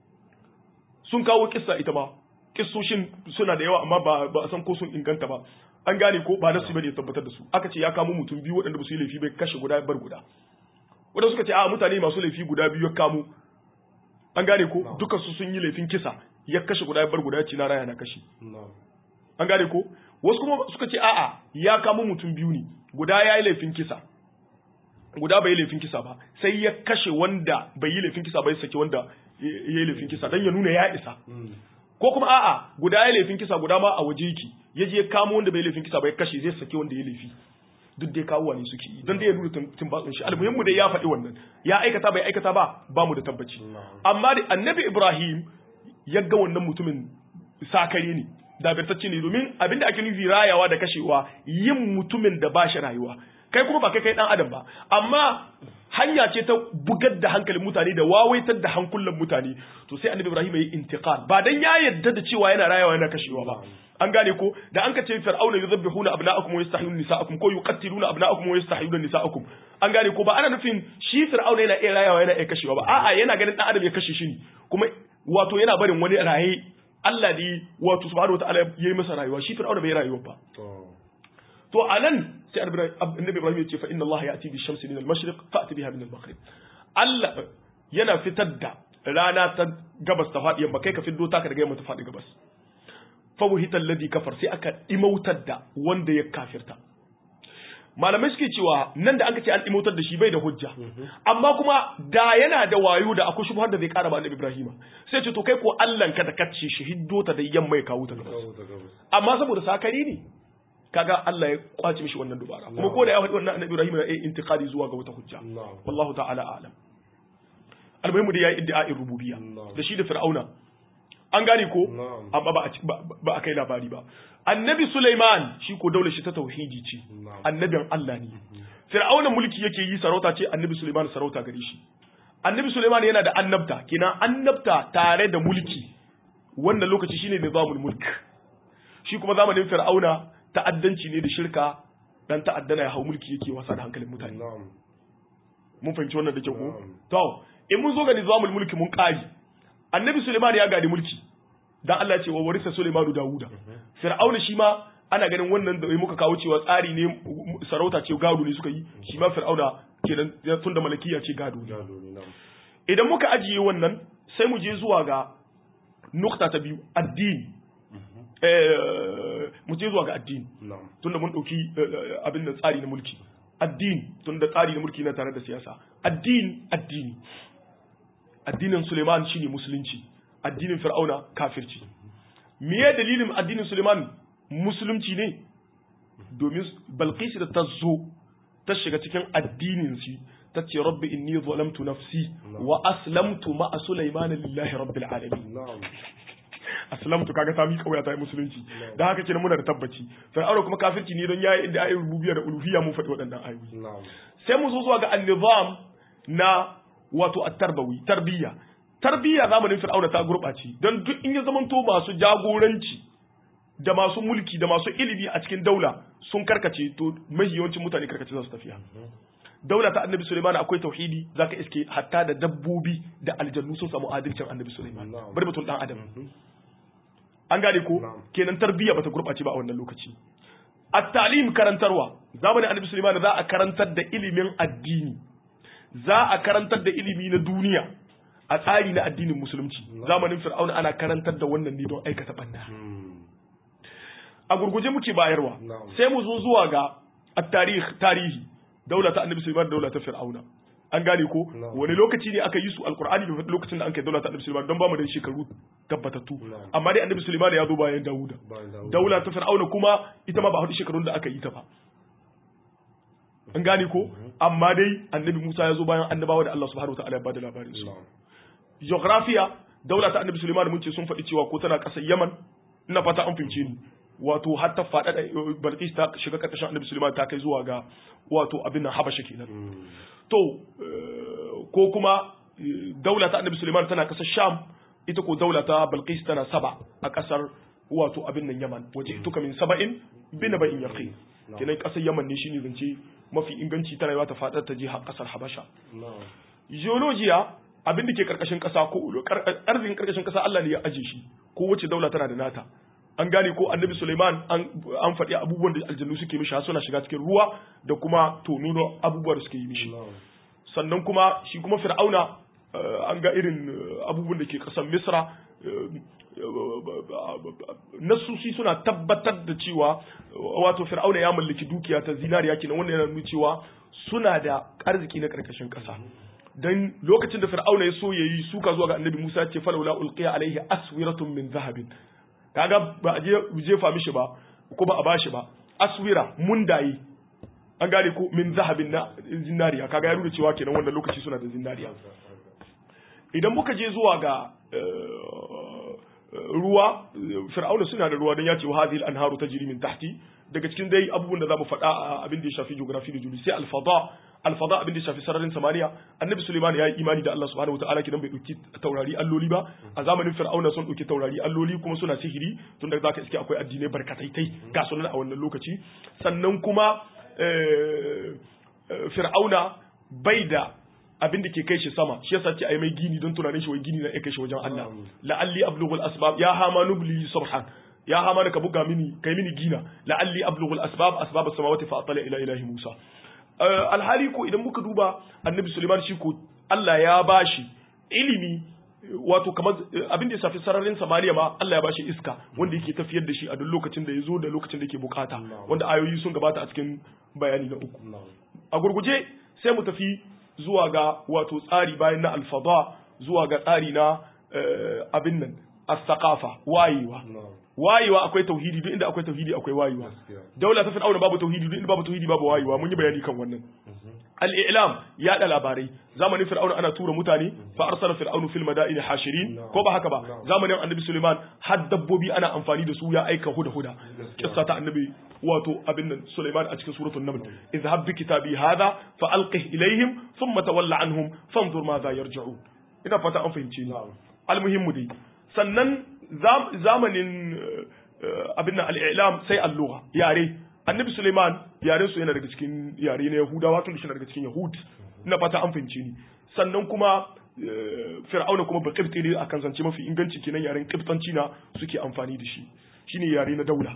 sun kawo kissa ita ma kissoshin suna da yawa amma ba ba a san ko sun inganta ba an gane ko ba nasu bane ya tabbatar da su aka ce ya kamo mutum biyu waɗanda ba su yi laifi bai kashe guda bar guda wadanda suka ce a mutane masu laifi guda biyu ya kamo an gane ko Na'am. duka su sun yi laifin kisa ya kashe guda bar guda ya ce na raya na kashe نعم an gane ko wasu kuma suka ce a'a ya kamo mutum biyu ne guda ya yi laifin kisa guda bai yi laifin kisa ba sai ya kashe wanda bai yi laifin kisa ba ya saki wanda ya ya yi laifin kisa dan ya nuna ya isa مم. ko kuma a'a guda ya laifin kisa guda ma a waje yake ya je ya kamo wanda bai laifin kisa ba ya kashe zai saki wanda ya laifi duk dai kawo ne suke yi don dai ya nuna tumbatsun shi almuhimmu dai ya faɗi wannan ya aikata bai aikata ba ba mu da tabbaci Na'am. amma da annabi ibrahim ya ga wannan mutumin sakare ne dabirtacce ne domin abinda ake nufi rayawa da kashewa yin mutumin da ba shi rayuwa kai kuma ba kai kai dan adam ba amma hanya ce ta bugar da hankalin mutane da wawaitar da hankulan mutane to sai annabi ibrahim ya yi intiqal ba dan ya yarda da cewa yana rayawa yana kashewa ba an gane ko da an ka ce fir'auna yuzabbihuna abna'akum wa yastahiyuna nisa'akum ko yuqattiluna abna'akum wa yastahiyuna nisa'akum an gane ko ba ana nufin shi fir'auna yana iya rayawa yana iya kashewa ba a'a yana ganin dan adam ya kashe shi ne kuma wato yana barin wani raye Allah ne wato subhanahu wataala yayi masa rayuwa shi fir'auna bai rayuwa ba To. to anan sai annabi Ibrahim ya ce fa inna Allah ya'ti bi shamsi min al-mashriq fa'ti biha min al-maghrib Allah yana fitar da rana ta gabas ta faɗi yamma kai ka fiddo taka daga yamma ta faɗi gabas fa wuhita alladhi kafar sai aka imautar da wanda ya kafirta malamai suke cewa nan da aka ce an imautar da shi bai da hujja amma kuma da yana da wayo da akwai shubhar da zai kara ba annabi Ibrahim sai ce to kai ko Allah ka da kace shi hiddo ta da yamma ya kawo ta gabas amma saboda sakari ne kaga Allah ya kwace mishi wannan dubara kuma ko da ya faɗi wannan annabi Ibrahim na yin intiqadi zuwa ga wata hujja wallahu ta'ala a'lam almuhimu da yayi iddia'in rububiyya da shi da fir'auna an gane ko amma ba ba a kai labari ba annabi Sulaiman shi ko daular shi ta tauhidi ce annabin Allah ne fir'auna mulki yake yi sarauta ce annabi Sulaiman sarauta gare shi annabi Sulaiman yana da annabta kina annabta tare da mulki wannan lokaci shine nizamul mulk shi kuma zamanin fir'auna ta'addanci ne da shirka dan ta'addana ya hau mulki yake wasa da hankalin mutane mun fahimci wannan da kyau ko to in mun zo ga nizamul mulki mun kari annabi Sulaiman ya gadi mulki dan Allah ya ce wa warisa Sulaimanu Dawuda fir'auna shi ma ana ganin wannan da muka kawo cewa tsari ne sarauta ce gado ne suka yi shi ma fir'auna kenan tun da malakiya ce gado ne idan muka ajiye wannan sai mu je zuwa ga nukta ta biyu addini mu je zuwa ga addini tun da mun ɗauki abin da tsari na mulki addini tun da tsari na mulki na tare da siyasa addini addini addinin suleiman shine musulunci addinin fir'auna kafirci me dalilin addinin suleiman musulunci ne domin balqis da ta zo ta shiga cikin addinin shi ta ce rabbi inni zalamtu nafsi wa aslamtu ma'a sulaiman lillahi rabbil alamin aslamtu kaga ta miƙa wuya ta yi musulunci da haka kenan muna da tabbaci fir'auna kuma kafirci ne don yayi inda ayoyin rububiyya da uluhiyya mun faɗi waɗannan ayoyi sai mu zo zuwa ga annizam na wato at-tarbawi tarbiyya tarbiyya zamanin fir'auna ta gurɓace don duk in ya zamanto masu jagoranci da masu mulki da masu ilimi a cikin daula sun karkace to mahi yawancin mutane karkace za su tafiya daula ta annabi Suleiman akwai tauhidi zaka iske hatta da dabbobi da aljannu sun samu adalcin annabi Suleiman bari mutum dan adam an gane ko kenan tarbiyya bata gurɓace ba a wannan lokaci at-talim karantarwa zamanin annabi Suleiman za a karantar da ilimin addini za a karantar da ilimi na duniya a tsari na addinin musulunci zamanin fir'auna ana karantar da wannan ne don aikata banda a gurguje muke bayarwa sai mu zo zuwa ga at-tarikh tarihi daula ta annabi sulaiman daula ta fir'auna an gane ko wani lokaci ne aka yi su alqur'ani bai faɗi lokacin da an kai daula ta annabi sulaiman don ba mu da shekaru tabbatattu amma dai annabi sulaiman ya zo bayan dauda daula ta fir'auna kuma ita ma ba haɗu shekarun da aka yi ta ba an gane ko amma dai annabi Musa ya zo bayan annabawa da Allah subhanahu wataala ya bada labarin su geographiya daula ta annabi Sulaiman mun ce sun faɗi cewa ko tana ƙasar Yaman ina fata an fince ni wato har ta faɗa da Balqis ta shiga ƙarƙashin annabi Sulaiman ta kai zuwa ga wato abin nan Habasha kenan to ko kuma daula ta annabi Sulaiman tana ƙasar Sham ita ko daula ta Balqis tana Saba a ƙasar wato abin nan Yaman waje ituka min saba'in bin ba'in yaqin kenan ƙasar Yaman ne shine zance mafi inganci ta rayuwa ta fadar ta je har kasar Habasha. Geologiya abin da ke karkashin kasa ko arzikin karkashin kasa Allah ne ya aje shi ko wace daula tana da nata. An gane ko Annabi Sulaiman an faɗi abubuwan da aljannu suke mishi har suna shiga cikin ruwa da kuma tono abubuwa da suke yi mishi. Sannan kuma shi kuma Fir'auna an ga irin abubuwan da ke ƙasar Misra nasusi suna tabbatar da cewa wato fir'auna ya mallaki dukiya ta zinariya kenan wannan yana nuna cewa suna da arziki na karkashin kasa dan lokacin da fir'auna ya so yayi suka zuwa ga annabi Musa ce falawla ulqiya alaihi aswiratun min zahabin kaga ba a je jefa mishi ba ko ba a bashi ba aswira mundayi an gane ko min zahabin na zinariya kaga ya nuna cewa kenan wannan lokaci suna da zinariya idan muka je zuwa ga ruwa fir'auna suna da ruwa don ya ce wa hadhihi al-anharu tajri min tahti daga cikin dai abubuwan da zamu faɗa a abin da ya shafi geography da juli sai al-fada al-fada abin da ya shafi sararin samaniya annabi suleiman ya yi imani da Allah subhanahu wataala kidan bai dauki taurari alloli ba a zamanin fir'auna sun dauki taurari alloli kuma suna sihiri tun da zaka iske akwai addinai barkataitai ga sunan a wannan lokaci sannan kuma fir'auna bai da abin da ke kai shi sama shi yasa ce ai mai gini don tunanin shi wai gini na kai shi wajen Allah la'alli ablughul asbab ya hama nubli subhan ya hamana ka buga mini kai mini gina la'alli ablughu al-asbab asbab as-samawati fa atala ila ilahi Musa alhali ko idan muka duba annabi Sulaiman shi ko Allah ya bashi ilimi wato kamar abin da ya safi sararin samaniya ma Allah ya bashi iska wanda yake tafiyar da shi a duk lokacin da ya zo da lokacin da yake bukata wanda ayoyi sun gabata a cikin bayani na uku a gurguje sai mu tafi zuwa ga wato tsari bayan na alfada zuwa ga tsari na abin nan as-saqafa wayewa wayewa akwai tauhidi duk inda akwai tauhidi akwai wayewa daula ta fir'auna babu tauhidi duk inda babu tauhidi babu wayewa mun yi bayani kan wannan al-i'lam ya da labarai zamanin fir'auna ana tura mutane fa arsala fir'aunu fil madaini hashirin ko ba haka ba zamanin annabi suleiman har dabbobi ana amfani da su ya aika huda huda kissa ta annabi wato abin nan suleiman a cikin suratul naml izhab bi kitabi hadha fa alqih ilayhim thumma tawalla anhum fanzur ma za yarji'un ina fata an fahimce ni almuhimmu dai sannan zamanin abin nan al-i'lam sai al-lugha yare annabi Suleiman yaren su yana daga cikin yare na Yahudawa tun da shi daga cikin Yahud ina fata an fahimce ni sannan kuma Fir'auna kuma ba kibti ne akan zance mafi inganci kenan yaren kibtanci na suke amfani da shi shine yare na daula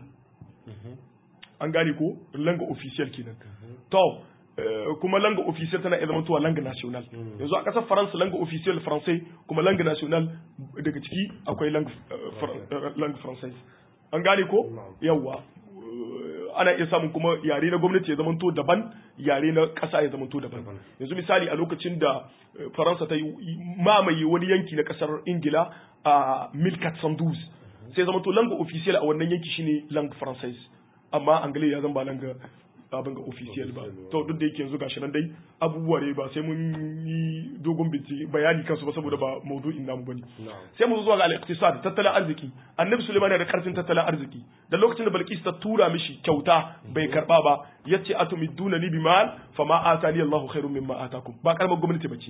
an gane ko langa official kenan to kuma langa official tana iya zamantowa langa national yanzu a kasar faransa langa official français kuma langa national daga ciki akwai langa français an gane ko yawwa ana iya samun kuma yare na gwamnati ya zamanto daban yare na ƙasa ya zamanto daban yanzu misali a lokacin da faransa ta yi mamaye wani yanki na ƙasar ingila a milkat sandus sai zamanto langa official a wannan yanki shine langa française amma angle ya zan ba langa abin ga official ba to duk da yake yanzu gashi nan dai abubuwa ne ba sai mun yi dogon bincike bayani kansu ba saboda ba maudu'in namu bane sai mu zuwa ga al-iqtisad tattalin arziki annabi Sulaiman yana da karfin tattalin arziki da lokacin da Balkis ta tura mishi kyauta bai karba ba yace atumiduna ni bimal fama atani Allahu khairum mimma atakum ba karamar gwamnati bace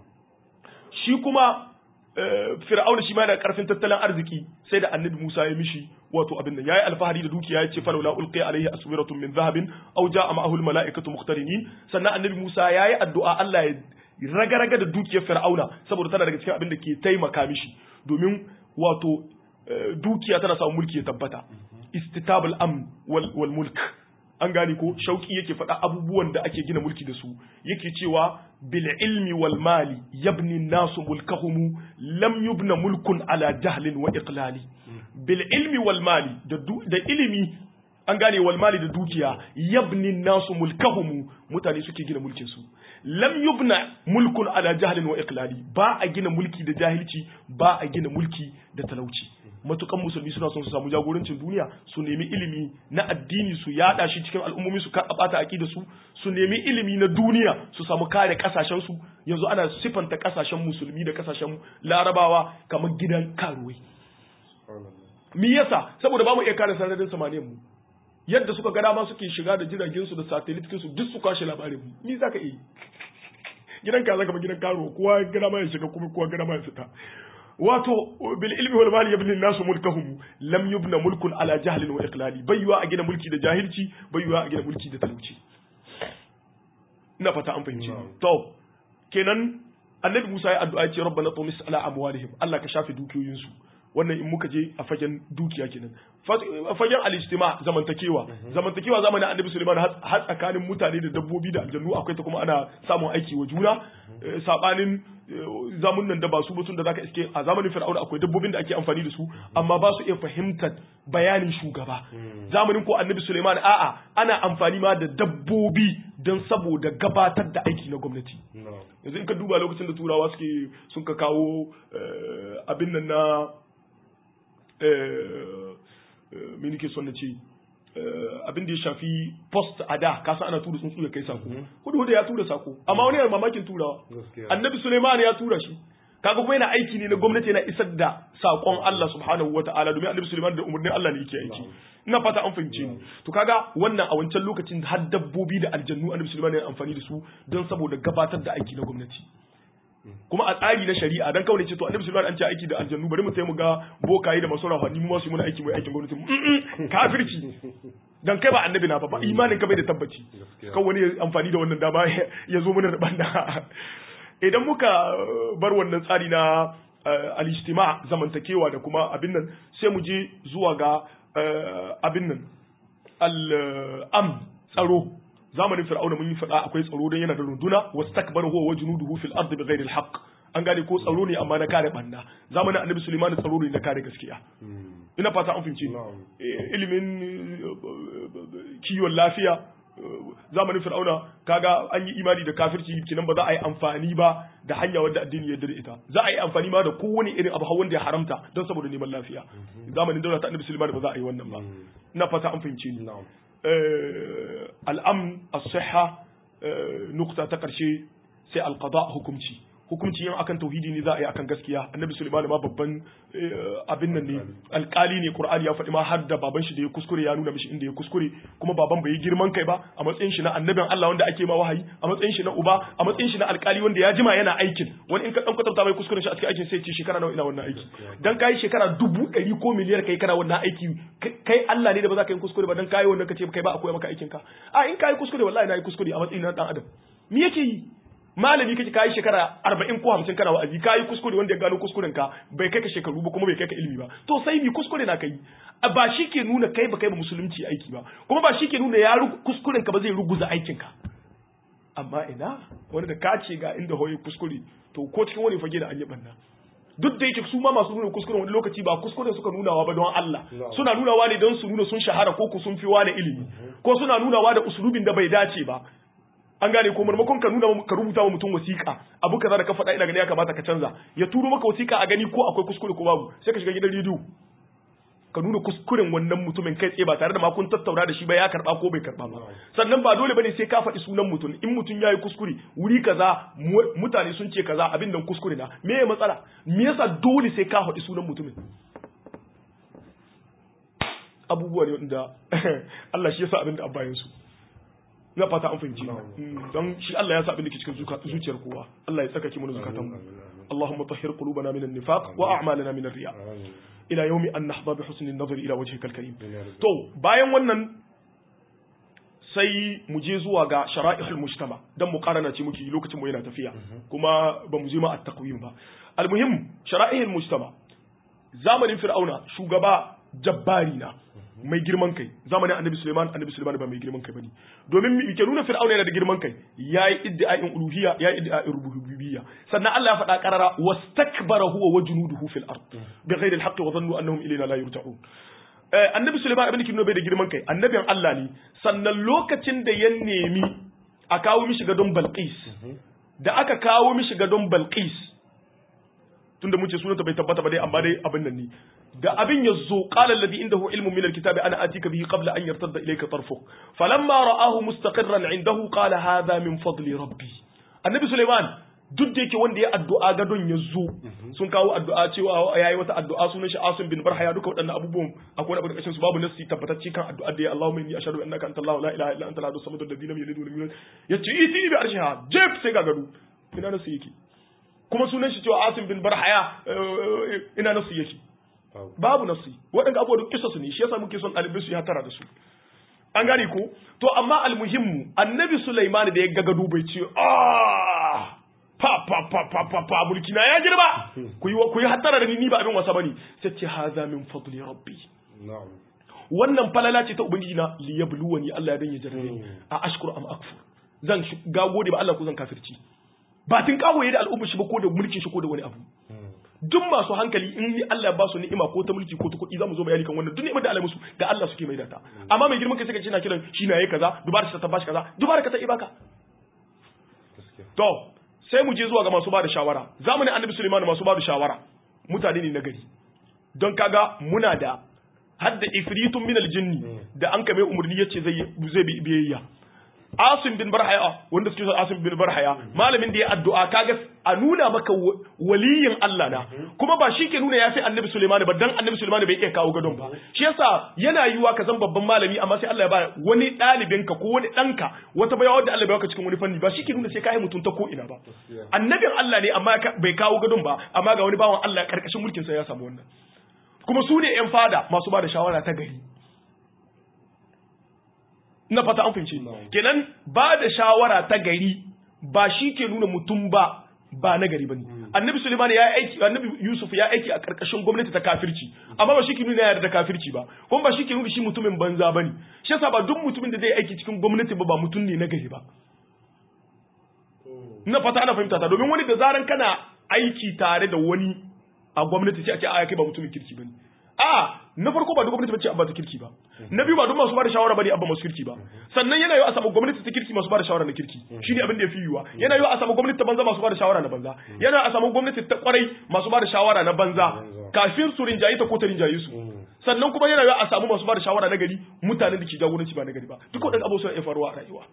shi kuma fir'auna shi ma yana karfin tattalin arziki sai da annabi Musa ya mishi wato abin nan yayi alfahari da dukiya yace falawla ulqiya alaihi aswiratun min zahabin aw jaa ma'ahu almalaikatu muqtarinin sannan annabi Musa yayi addu'a Allah ya raga-raga da dukiyar fir'auna saboda tana daga cikin abin da ke taimaka mishi domin wato dukiya tana samun mulki ya tabbata istitabul amn wal mulk an gane ko shauki yake faɗa abubuwan da ake gina mulki da su yake cewa bil ilmi wal mali yabni nasu mulkahum lam yubna mulkun ala jahlin wa iqlali bil ilmi wal mali da ilimi an gane wal mali da dukiya yabni nasu mulkahum mutane suke gina mulkin su lam yubna mulkun ala jahlin wa iqlali ba a gina mulki da jahilci ba a gina mulki da talauci matukan musulmi suna son su samu jagorancin duniya su nemi ilimi na addini su yada shi cikin al'ummomi su bata aqida su su nemi ilimi na duniya su samu kare kasashen su yanzu ana sifanta kasashen musulmi da kasashen larabawa kamar gidan karuwai me yasa saboda ba mu iya kare sararin samaniyar mu yadda suka ga dama suke shiga da jiragen su da satellite su duk su kwashe labarin mu ni zaka yi gidan ka zaka ba gidan karuwa kowa ga dama ya shiga kuma kowa ga dama ya fita wato bil ilmi wal mali yabni nasu mulkahum lam yubna mulkun ala jahlin wa iqlali bayywa a gina mulki da jahilci bayywa a gina mulki da talauci ina fata an fahimci to kenan annabi Musa ya addu'a ya ce rabbana tumis ala amwalihim Allah ka shafe dukiyoyin su wannan in muka je a fagen dukiya kenan a fagen al-ijtima zamantakewa zamantakewa zamanin annabi Sulaiman har tsakanin mutane da dabbobi da aljannu akwai ta kuma ana samun aiki wa juna sabanin zamunan da ba su mutum da zaka iske a zamanin fir'auna akwai dabbobin da ake amfani da su amma ba su iya fahimtar bayanin shugaba zamanin ko annabi Sulaiman a'a ana amfani ma da dabbobi don saboda gabatar da aiki na gwamnati yanzu in ka duba lokacin da turawa suke sun ka kawo abin nan na me nake son na ce abin da ya shafi post a da kasa ana tura tsuntsu ya kai sako hudu hudu ya tura sako amma wani yana mamakin turawa annabi suleiman ya tura shi kaga kuma yana aiki ne na gwamnati yana isar da sakon Allah subhanahu wataala domin annabi suleiman da umarnin Allah ne yake aiki ina fata an fahimce ni to kaga wannan a wancan lokacin har dabbobi da aljannu annabi suleiman yana amfani da su don saboda gabatar da aiki na gwamnati kuma a tsari na shari'a dan kawai ce to annabi sallallahu alaihi an ce aiki da aljannu bari mu sai mu ga bokaye da masu rahani mu ma su muna aiki mai aikin gwamnati kafirci dan kai ba annabi na ba ba imanin ka bai da tabbaci kan wani amfani da wannan dama ya zo mana da banda idan muka bar wannan tsari na al-ijtima zamantakewa da kuma abin nan sai mu je zuwa ga abin nan al-am tsaro zamanin fir'auna mun yi faɗa akwai tsaro don yana da runduna wastakbara huwa wajnuduhu fil ardi bighairi al-haqq an gane ko tsaro ne amma na kare banna zamanin annabi suleiman tsaro ne na kare gaskiya ina fata an fahimci ilimin kiwon lafiya zamanin fir'auna kaga an yi imani da kafirci kinan ba za a yi amfani ba da hanya wadda addini ya ita za a yi amfani ma da kowane irin abu hawan da ya haramta don saboda neman lafiya zamanin daula ta annabi suleiman ba za a yi wannan ba ina fata an fahimci ni al'am as-sihha nukta ta karshe sai al-qada hukunci hukunci yin akan tauhidi ne za a yi akan gaskiya annabi sulaiman ma babban abin nan ne alkali ne qur'ani ya faɗi ma har da baban shi da ya kuskure ya nuna mishi inda ya kuskure kuma baban bai yi girman kai ba a matsayin shi na annabin Allah wanda ake ma wahayi a matsayin shi na uba a matsayin shi na alkali wanda ya jima yana aikin wani in ka dan kwatanta mai kuskuren shi a cikin aikin sai ce shekara nawa ina wannan aiki dan kai shekara dubu ɗari ko miliyar kai kana wannan aiki kai Allah ne da ba za ka yi kuskure ba dan kai wannan kace kai ba a koya maka aikin ka a in kai kuskure wallahi na yi kuskure a matsayin na dan adam me yake yi malami kake kayi shekara arba'in ko hamsin kana wa'azi kayi kuskure wanda ya gano kuskuren ka bai kai ka shekaru ba kuma bai kai ka ilimi ba to sai mi kuskure na kai ba shi ke nuna kai ba kai ba musulunci aiki ba kuma ba shi ke nuna ya kuskuren ka ba zai ruguza aikin ka amma ina wani da ka ce ga inda hoye kuskure to ko cikin wani fage da an yi banna duk da yake su ma masu nuna kuskuren wani lokaci ba kuskuren suka nunawa ba don Allah suna nunawa ne don su nuna sun shahara ko ku sun fi wani ilimi ko suna nunawa da usulubin da bai dace ba an gane ko marmakon ka nuna ka rubuta wa mutum wasiƙa abu kaza da ka faɗa ina gani ya kamata ka canza ya turo maka wasiƙa a gani ko akwai kuskure ko babu sai ka shiga gidan rediyo ka nuna kuskuren wannan mutumin kai tsaye ba tare da ma kun tattauna da shi ba ya karba ko bai karba ba sannan ba dole bane sai ka faɗi sunan mutum in mutum yayi kuskure wuri kaza mutane sun ce kaza abin nan kuskure na me ya matsala me yasa dole sai ka faɗi sunan mutumin abubuwa ne wanda Allah shi yasa abin da abbayin su na fata an fahimci don shi Allah ya sa abin da ke cikin zuciyar kowa Allah ya tsaka ki mana zukatan mu Allahumma tahhir qulubana min an-nifaq wa a'malana min ar-riya ila yawmi an nahdha bi husni an-nazar ila wajhika al-karim to bayan wannan sai mu je zuwa ga shara'ihul mujtama dan mu karana ce muke lokacin mu yana tafiya kuma ba mu je ma at-taqwim ba al-muhim shara'ihul mujtama zamanin fir'auna shugaba jabbari na mai girman kai zamanin annabi Suleiman annabi Suleiman ba mai girman kai bane domin mi ke nuna fir'auna yana da girman kai yayi iddia'in uluhiyya yayi iddia'in rububiyya sannan Allah ya faɗa qarara wastakbara huwa wa junuduhu fil ard bighairi al-haqqi wa dhannu annahum ilayna la yurja'un annabi Suleiman abin da ke nuna bai da girman kai annabin Allah ne sannan lokacin da ya nemi a kawo mishi gadon Balqis da aka kawo mishi gadon Balqis tunda mun ce sunanta bai tabbata ba dai amma dai abin nan ne da abin ya zo qala alladhi indahu ilmun min alkitabi ana atika bihi qabla an yartadda ilayka tarfuk falamma ra'ahu mustaqirran indahu qala hadha min fadli rabbi annabi suleiman duk da yake wanda ya addu'a gadon ya zo sun kawo addu'a cewa yayi wata addu'a sunan shi Asim bin Barhaya duka waɗannan abubuwan akwai wani kashin su babu nasi tabbatacce kan addu'a da ya Allahumma inni ashhadu annaka anta Allah la ilaha illa anta al-ahad as-samad alladhi lam yalid wa lam yulad yace iti bi arshiha jef sai ga gado ina nasu yake kuma sunan shi cewa Asim bin Barhaya ina nasu yake babu nasu waɗanda abubuwa duk kisa su ne shi yasa muke son ɗalibai su ya tara da su an gane ko to amma almuhimmu annabi Sulaiman da ya ga gado bai ce ah pa pa pa pa pa pa mulki na ya girma ku yi ku yi hattara da ni ni ba abin wasa bane sai ce haza min fadli rabbi na'am wannan falala ce ta ubangiji na li yabluwani Allah ya danye jarrabe a ashkur am akfur zan ga gode ba Allah ko zan kafirci ba tun kawoye da al'umma shi ba ko da mulkin shi ko da wani abu duk masu hankali in Allah ba su ni'ima ko ta mulki ko ta kuɗi zamu zo bayani kan wannan duk ni'imar da Allah musu ga Allah suke mai data amma mai girman kai sai ka ce na kiran shi na yayi kaza dubara ta bashi kaza dubara ka ta ibaka to sai mu je zuwa ga masu bada shawara zamanin Annabi Sulaiman masu bada shawara mutane ne na gari don kaga muna da hadda ifritun min aljinni da an kame umurni yace zai zai bi biyayya Asim bin Barhaya wanda suke son Asim bin Barhaya malamin da ya addu'a kaga a nuna maka waliyin Allah na kuma ba shi ke nuna ya fi Annabi Sulaiman ba dan Annabi Sulaiman bai iya kawo gadon ba shi yasa yana yiwa ka zan babban malami amma sai Allah ya ba wani ɗalibin ka ko wani ɗanka wata bayawa da Allah bai baka cikin wani fanni ba shi ke nuna sai ka yi mutum ta ko ina ba annabin Allah ne amma bai kawo gadon ba amma ga wani bawan Allah karkashin mulkin sa ya samu wannan kuma su ne yan fada masu ba da shawara ta gari na fata an fahimci kenan ba da shawara ta gari ba shi ke nuna mutum ba ba na gari bane annabi Sulaiman ya aiki annabi Yusuf ya aiki a karkashin gwamnati ta kafirci amma ba shi ke nuna yarda da kafirci ba kuma ba shi ke nuna shi mutumin banza bane shi yasa ba duk mutumin da zai aiki cikin gwamnati ba ba mutum ne na gari ba ina fata ana fahimta ta domin wani da zaran kana aiki tare da wani a gwamnati sai a ce a kai ba mutumin kirki bane a na farko ba duk gwamnati bace abba ta kirki ba na biyu ba duk masu bada shawara bane abba masu kirki ba sannan yana yiwa a samu gwamnati ta kirki masu bada shawara na kirki shine abin da yafi yiwa yana yiwa a samu gwamnati ta banza masu bada shawara na banza yana a samu gwamnati ta kwarai masu bada shawara na banza kafin su rinjayi ta ko ta rinjayi su sannan kuma yana yiwa a samu masu bada shawara na gari mutanen da ke jagoranci ba na gari ba duk waɗannan abubuwan ya faruwa a rayuwa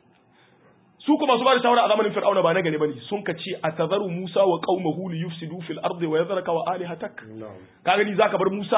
su kuma su ba da shawara a zamanin fir'auna ba na gari bane sun ka ce atazaru musa wa qaumahu li yufsidu fil ardi wa yadhraka wa alihatak ka gani zaka bar musa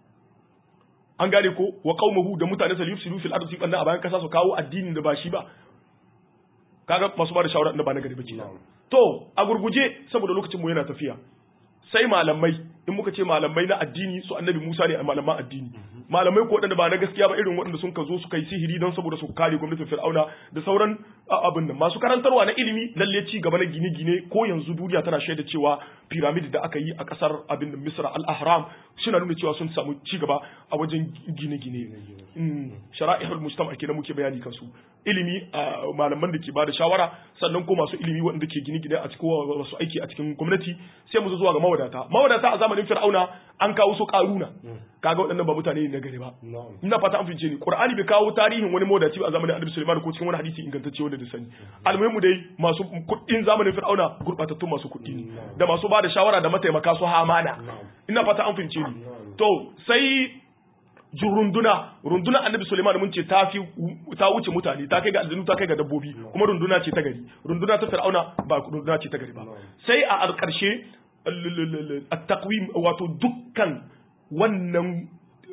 an gane ko wa qaumahu da mutane sa yufsidu fil ardi banna a bayan kasa su kawo addinin da ba shi ba kaga masu ba da shawara da ba na gari ba kenan to a gurguje saboda lokacin mu yana tafiya sai malamai in muka ce malamai na addini su annabi Musa ne a malaman addini malamai ko waɗanda ba na gaskiya ba irin waɗanda sun ka zo su kai sihiri don saboda su kare gwamnatin Fir'auna da sauran abin nan masu karantarwa na ilimi lalle ci gaba na gine-gine ko yanzu duniya tana shaida cewa pyramid da aka yi a kasar abin da Misra al-Ahram suna nuna cewa sun samu ci gaba a wajen gine-gine shara'ihul mujtama kenan muke bayani kansu ilimi malaman da ke bada shawara sannan ko masu ilimi waɗanda ke gine-gine a cikin wasu aiki a cikin gwamnati sai mu zo zuwa ga mawadata mawadata a zamanin fir'auna an kawo su karuna kaga waɗannan ba mutane ne na gari ba ina fata an fice ni qur'ani bai kawo tarihin wani mawadaci ba a zamanin annabi sulaiman ko cikin wani hadisi ingantacce wanda da sani almuhimu dai masu kuɗin zamanin fir'auna gurbatattun masu kuɗi ne da masu bada shawara da mataimaka su hamana ina fata an fice ni to sai runduna runduna annabi Suleiman mun ce ta fi ta wuce mutane ta kai ga aljanu ta kai ga dabbobi kuma runduna ce ta gari runduna ta fir'auna ba runduna ce ta gari ba sai a alƙarshe at-taqwim wato dukkan wannan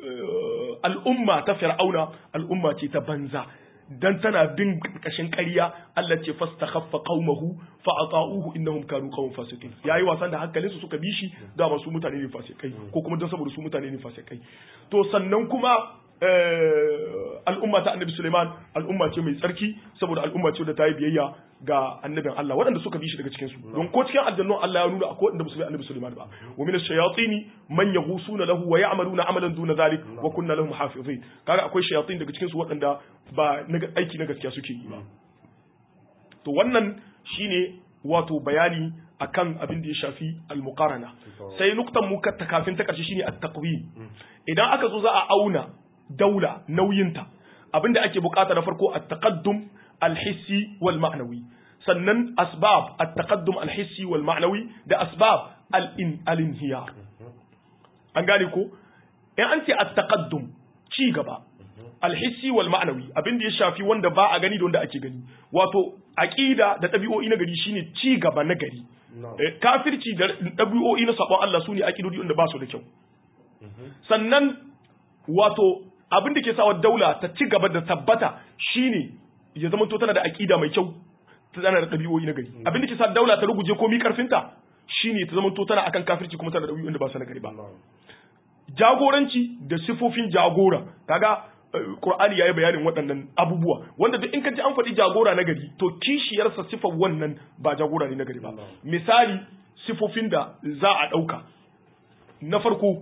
al'umma ta fir'auna al'umma ce ta banza dan tana bin kashin ƙarya Allah ce fastakhaffa qaumahu fa ata'uhu innahum kanu qauman fasiqin yayi wasan da hankalin su suka bi shi da masu mutane ne fasikai ko kuma dan saboda su mutane ne fasikai to sannan kuma al'umma ta annabi Suleiman al'umma ce mai tsarki saboda al'umma ce da ta yi biyayya ga annabin Allah waɗanda suka bi shi daga cikin su don ko cikin aljannu Allah ya nuna akwai waɗanda musulmi annabi Suleiman ba wa min ash-shayatin man yaghusuna lahu wa ya'maluna amalan duna zalik wa kunna lahum hafizin kaga akwai shayatin daga cikin su waɗanda ba aiki na gaskiya suke yi ba to wannan shine wato bayani akan abin da ya shafi al-muqarana sai nuktan mu ta kafin ta karshe shine at-taqwim idan aka zo za a auna daula nauyinta abinda ake bukata na farko at-taqaddum al-hissi wal ma'nawi sannan asbab at-taqaddum al-hissi wal ma'nawi da asbab al-in al-inhiyar an gane ko in an ce at-taqaddum ci gaba al-hissi wal ma'nawi abinda ya shafi wanda ba a gani da wanda ake gani wato aqida da ɗabi'o'i na gari shine ci gaba na gari kafirci da ɗabi'o'i na sabon Allah sune aqidodi wanda ba su da kyau sannan wato abin da ke sawa daula ta ci gaba da tabbata shine ya zama to tana da aqida mai kyau tana da ɗabi'o'i na gari abin da ke sa daula ta ruguje komi karfinta shine ta zama to tana akan kafirci kuma tana da ɗabi'o'in da ba su na gari ba jagoranci da sifofin jagora kaga Qur'ani yayi bayanin waɗannan abubuwa wanda duk in ka ji an faɗi jagora na gari to kishiyarsa sifar wannan ba jagora ne na gari ba misali sifofin da za a ɗauka na farko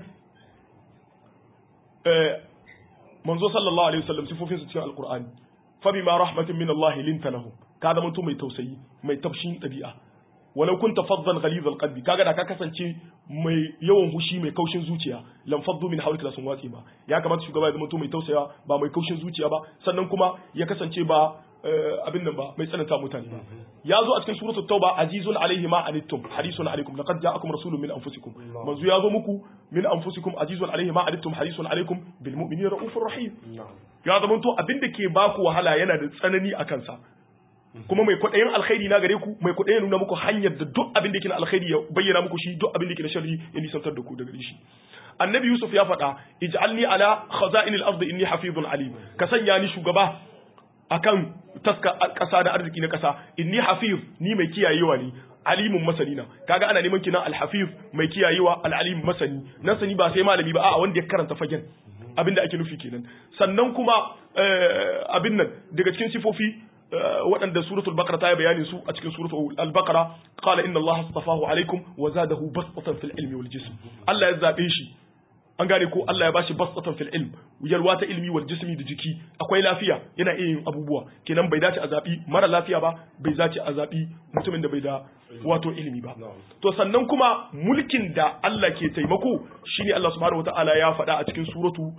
manzo sallallahu alaihi wasallam sifofin su cikin alqur'ani fa bima rahmatin min Allah linta lahum ka zama to mai tausayi mai tafshin dabi'a walau kunta faddan ghaliz alqalbi kaga da ka kasance mai yawan hushi mai kaushin zuciya lam faddu min hawlika sun watsi ba ya kamata shugaba ya zama to mai tausaya ba mai kaushin zuciya ba sannan kuma ya kasance ba abin nan ba mai tsananta mutane ba ya zo a cikin suratul tauba azizun alaihi ma anittum harisun alaikum laqad ja'akum rasulun min anfusikum manzo ya zo muku min anfusikum azizun alaihi ma anittum harisun alaikum bil mu'minina raufur rahim ya zama to abin da ke baku wahala yana da tsanani a kansa kuma mai kwaɗayin alkhairi na gare ku mai kwaɗayin nuna muku hanyar da duk abin da ke na alkhairi ya bayyana muku shi duk abin da ke na sharri ya nisantar da ku daga shi annabi yusuf ya faɗa ij'alni ala khaza'inil ardi inni hafizun alim ka sanya ni shugaba akan taska ƙasa da arziki na ƙasa inni hafiz ni mai kiyayewa ne alimun masani na kaga ana neman kinan alhafiz mai kiyayewa alalim masani nan sani ba sai malami ba a'a wanda ya karanta fagen abin da ake nufi kenan sannan kuma abin nan daga cikin sifofi waɗanda suratul baqara ta yi bayanin su a cikin suratul al-baqara qala inna allaha astafahu alaikum wa zadahu bastatan fil ilmi wal jism Allah ya zabe shi an gane ko Allah ya bashi bastatan fil ilm yalwa ta ilmi wal jismi da jiki akwai lafiya yana iya yin abubuwa kenan bai dace a zabi mara lafiya ba bai dace a zabi mutumin da bai da wato ilimi ba to sannan kuma mulkin da Allah ke taimako shine Allah subhanahu wataala ya faɗa a cikin suratu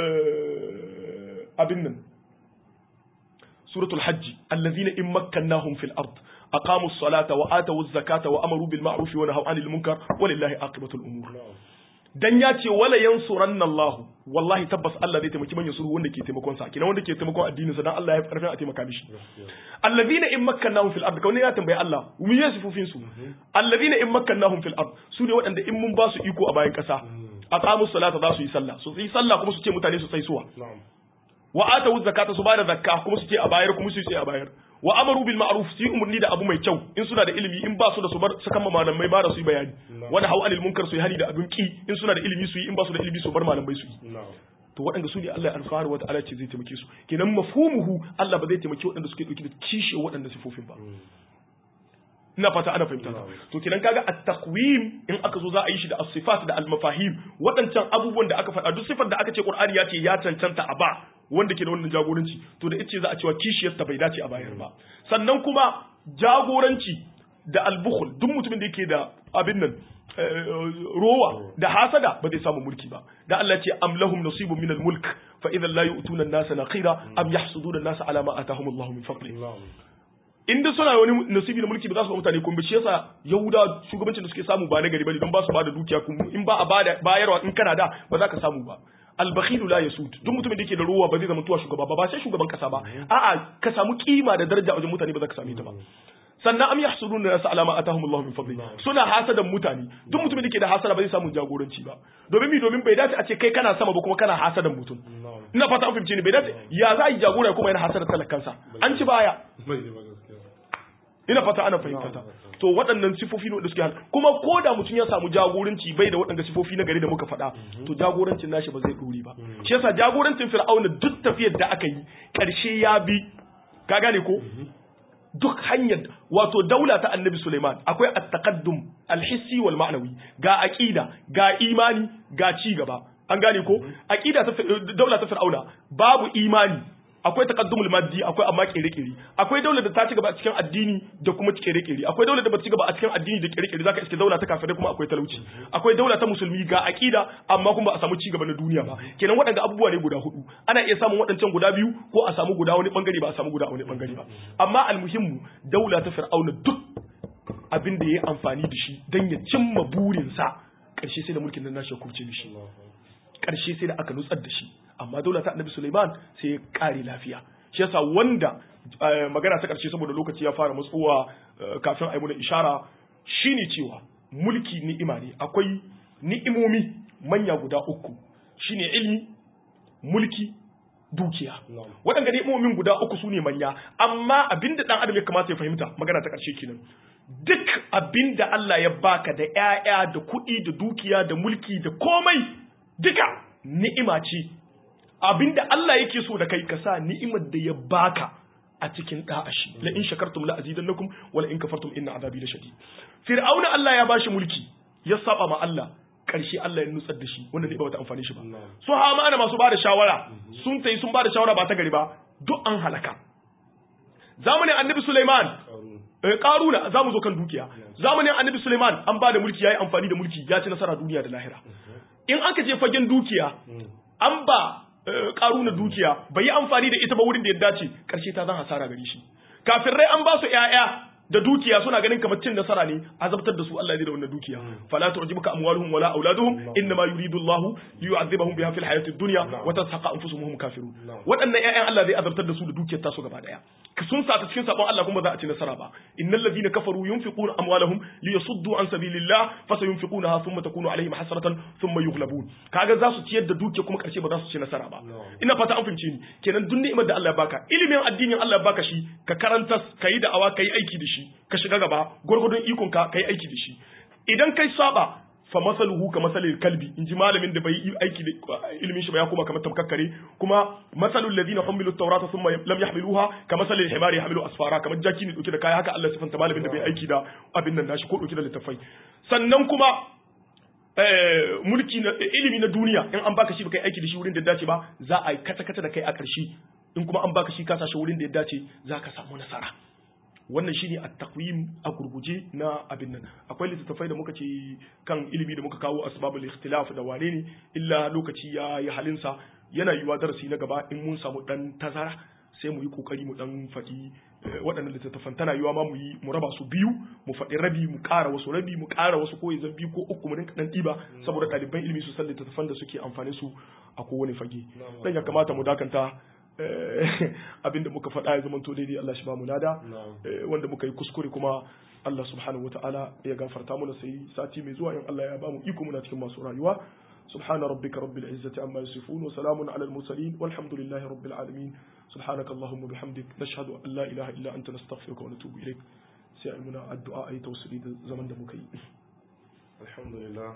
abin nan suratul hajji allazina in makkannahum fil ard aqamu as-salata wa atu az-zakata wa amaru bil ma'ruf wa nahaw 'anil munkar walillahi aqibatul umur dan ya ce wala yansuranna Allah wallahi tabbas Allah zai taimaki manyan suru wanda ke taimakon sa kina wanda ke taimakon addinin sa dan Allah ya farfin a taimaka mishi allazina in makkannahum fil ard kawai ya tambayi Allah mu yi sifufin su allazina in makkannahum fil ard su ne waɗanda in mun ba su iko a bayan ƙasa aqamu salata za su yi sallah su yi sallah kuma su ce mutane su tsaisuwa wa atu zakata su bada zakka kuma su ce a bayar kuma su ce a bayar wa amaru bil ma'ruf su yi umarni da abu mai kyau in suna da ilimi in ba su da su bar su kama malamai ba da su yi bayani wani hau anil munkar su yi hani da abin ki in suna da ilimi su yi in ba su da ilimi su bar malamai su yi to waɗanda su ne Allah ya alfahari wata ala ce zai taimake su kenan mafhumuhu Allah ba zai taimake waɗanda suke ɗauki da kishe waɗanda sifofin ba ina fata ana fahimta to kenan kaga at-taqwim in aka zo za a yi shi da as-sifat da al-mafahim waɗancan abubuwan da aka faɗa duk sifar da aka ce Qur'ani ya ce ya cancanta a ba wanda ke da wannan jagoranci to da ita za a cewa kishiyar ta bai dace a bayar ba sannan kuma jagoranci da al-bukhl duk mutumin da yake da abin nan rowa da hasada ba zai samu mulki ba da Allah ce am lahum nasibun min al-mulk fa idan la yu'tuna an-nasa naqira am yahsuduna an-nasa ala ma atahum Allah min fadli in da suna wani nasibi na mulki ba za su ba mutane kun shi yasa yahuda shugabancin da suke samu ba na gari bane don ba su ba da dukiya kun in ba a bada bayarwa in kana da ba za ka samu ba albakhilu la yasud duk mutumin da yake da ruwa ba zai zama tuwa shugaba ba ba sai shugaban kasa ba a'a ka samu kima da daraja wajen mutane ba za ka same ta ba sannan am yahsuduna nas ala ma atahum Allah min fadli suna hasadan mutane duk mutumin da ke da hasada ba zai samu jagoranci ba domin mi domin bai dace a ce kai kana sama ba kuma kana hasadan mutum ina fata an fahimce ni bai dace ya za a yi jagora kuma yana hasada talakansa an ci baya ina fata ana fahimta ta to waɗannan sifofi ne da suke hal kuma ko da mutum ya samu jagoranci bai da waɗanda sifofi na gari da muka faɗa to jagorancin nashi ba zai ɗori ba shi yasa jagorancin fir'auna duk tafiyar da aka yi ƙarshe ya bi ka gane ko duk hanyar wato daula ta annabi Suleiman akwai at-taqaddum al-hissi wal ma'nawi ga aqida ga imani ga ci gaba an gane ko aqida ta daula ta fir'auna babu imani akwai taqaddumul maddi akwai amma kere-kere akwai daular da ta ci gaba a cikin addini da kuma kere-kere akwai daular da ba ta ci gaba a cikin addini da kere-kere zaka iske daula ta kafirai kuma akwai talauci akwai daula ta musulmi ga aqida amma kuma ba a samu ci gaba na duniya ba kenan waɗanda abubuwa ne guda hudu ana iya samun waɗancan guda biyu ko a samu guda wani bangare ba a samu guda wani bangare ba amma almuhimmu daula ta fir'auna duk abin da ya amfani da shi dan ya cimma burinsa ƙarshe sai da mulkin nan nashi ya kubce mishi ƙarshe sai da aka nutsar da shi amma daula ta annabi Suleiman sai ya kare lafiya shi yasa wanda magana ta karshe saboda lokaci ya fara matsuwa kafin a yi mana ishara shine cewa mulki ni'ima ne akwai ni'imomi manya guda uku shine ilmi mulki dukiya waɗanda ni'imomin guda uku su ne manya amma abinda ɗan adam ya kamata ya fahimta magana ta ƙarshe kenan duk abinda Allah ya baka da ƴaƴa da kuɗi da dukiya da mulki da komai duka ni'ima ce abinda Allah yake so da kai ka sa ni'imar da ya baka a cikin da'ashi la in shakartum la azidannakum wa la in kafartum inna azabi lashadid fir'auna Allah ya bashi mulki ya saba ma Allah karshe Allah ya nutsar da shi wanda zai ba wata amfani shi ba su hamana masu bada shawara sun tayi sun bada shawara ba ta gari ba duk an halaka zamanin annabi Sulaiman karuna za mu zo kan dukiya zamanin annabi Sulaiman an bada mulki yayi amfani da mulki ya ci nasara duniya da lahira in aka je fagen dukiya an ba karuna dukiya bai yi amfani da ita ba wurin da ya dace karshe ta zan hasara gare shi kafirai an ba su ƴaƴa da dukiya suna ganin kamar cin nasara ne azabtar da su Allah ya da wannan dukiya fala tu'jibuka amwaluhum wala auladuhum inma yuridu Allah liyu'adhibahum biha fil hayatid dunya wa tazhaqa anfusuhum kafirun waɗannan ƴaƴan Allah zai azabtar da su da dukiyar tasu gaba daya sun sa ta cikin sabon Allah kuma za a ci nasara ba innal ladina kafaru yunfiquna amwalahum liyasuddu an sabilillah fasayunfiqunaha thumma takunu alaihim hasratan thumma yughlabun kaga za su ciyar da dukiya kuma karshe ba za su ci nasara ba ina fata an fahimce ni kenan duk ni'imar da Allah ya baka ilimin addinin Allah ya baka shi ka karanta kai da'awa kai aiki da shi ka shiga gaba gurgurdun ikon ka kai aiki da shi idan kai saba fa masaluhu ka masalil kalbi in ji malamin da bai yi aiki da ilimin shi ba ya koma kamar tamkakkare kuma masalul ladina humilu tawrata thumma lam yahmiluha ka masalil himari yahmilu asfara kamar jaki ne dauke da kaya haka Allah sifanta malamin da bai aiki da abin nan nashi ko dauke da littafai sannan kuma mulki na ilimi na duniya in an baka shi baka yi aiki da shi wurin da ya dace ba za a yi kata kata da kai a ƙarshe in kuma an baka shi ka sashi wurin da ya dace za ka samu nasara wannan shine at-taqwim a gurguje na abin nan akwai littattafai da muka ce kan ilimi da muka kawo asbabul ikhtilaf da wane ne illa lokaci ya yi halinsa yana yiwa darasi na gaba in mun samu dan tazara sai mu yi kokari mu dan faɗi waɗannan littattafan tana yiwa ma mu yi mu raba su biyu mu faɗi rabi mu ƙara wasu rabi mu ƙara wasu ko yanzu biyu ko uku mu rinka dan ɗiba saboda ɗaliban ilimi su san littattafan da suke amfani su a kowane fage dan ya kamata mu dakanta abinda muka faɗa ya zamanto daidai Allah shi ba mu lada wanda muka yi kuskure kuma Allah subhanahu wataala ya gafarta mana sai sati mai zuwa in Allah ya ba mu iko muna cikin masu rayuwa سبحان ربك رب العزة عما يصفون وسلام على المرسلين والحمد لله رب العالمين سبحانك اللهم وبحمدك نشهد أن لا إله إلا أنت نستغفرك ونتوب إليك سيعلمنا الدعاء أي توصلي زمن دمكي الحمد لله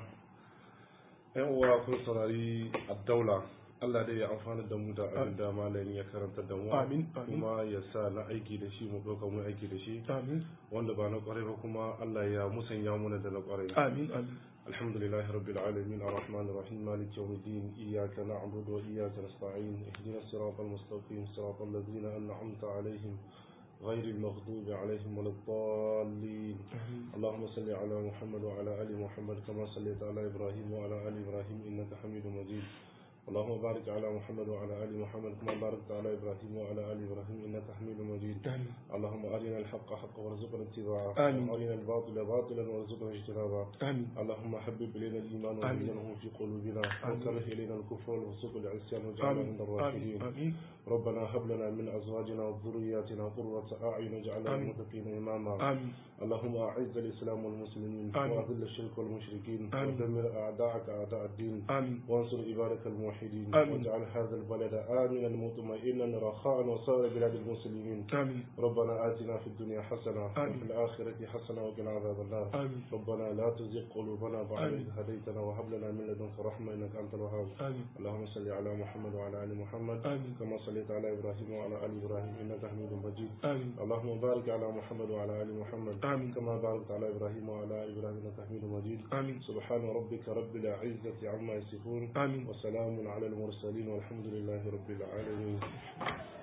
yan uwa kun saurari addaula Allah dai ya amfana da mu da abin da malami ya karanta da mu Amin, amin. kuma ya sa na aiki da shi mu ɗauka mu aiki da shi آمين wanda ba na ƙwarai ba kuma Allah ya musanya muna da na ƙwarai آمين آمين الحمد لله رب العالمين الرحمن الرحيم مالك يوم الدين إياك نعبد وإياك نستعين اهدنا الصراط المستقيم صراط الذين أنعمت عليهم غير المغضوب عليهم ولا الضالين اللهم صل على محمد وعلى آل محمد كما صليت على إبراهيم وعلى آل إبراهيم إنك حميد مجيد اللهم بارك على محمد وعلى آل محمد كما باركت على إبراهيم وعلى آل إبراهيم إنك حميد مجيد آمين اللهم أرنا الحق حقا وارزقنا اتباعه آمين. وأرنا الباطل باطلا وارزقنا اجتنابه آمين اللهم حبب إلينا الإيمان آمين. وزينه في قلوبنا آمين. وكره إلينا الكفر والفسوق والعصيان واجعلنا آمين من آمين الراشدين آمين ربنا هب لنا من أزواجنا وذرياتنا قرة أعين واجعلنا آمين. للمتقين إماما آمين اللهم أعز الإسلام والمسلمين آمين. وأذل الشرك والمشركين آمين. ودمر أعداءك أعداء الدين آمين وانصر عبادك الموحدين آمين. واجعل هذا البلد آمنا مطمئنا رخاء وسائر بلاد المسلمين آمين ربنا آتنا في الدنيا حسنة آمين. وفي الآخرة حسنة وقنا عذاب النار آمين ربنا لا تزغ قلوبنا بعد آمين. إذ هديتنا وهب لنا من لدنك رحمة إنك أنت الوهاب آمين اللهم صل على محمد وعلى آل محمد آمين كما صليت على إبراهيم وعلى آل إبراهيم إنك حميد مجيد آمين اللهم بارك على محمد وعلى آل محمد آمين. كما باركت على إبراهيم وعلى آل إبراهيم إنك حميد مجيد آمين سبحان ربك رب العزة عما يصفون آمين وسلام على المرسلين والحمد لله رب العالمين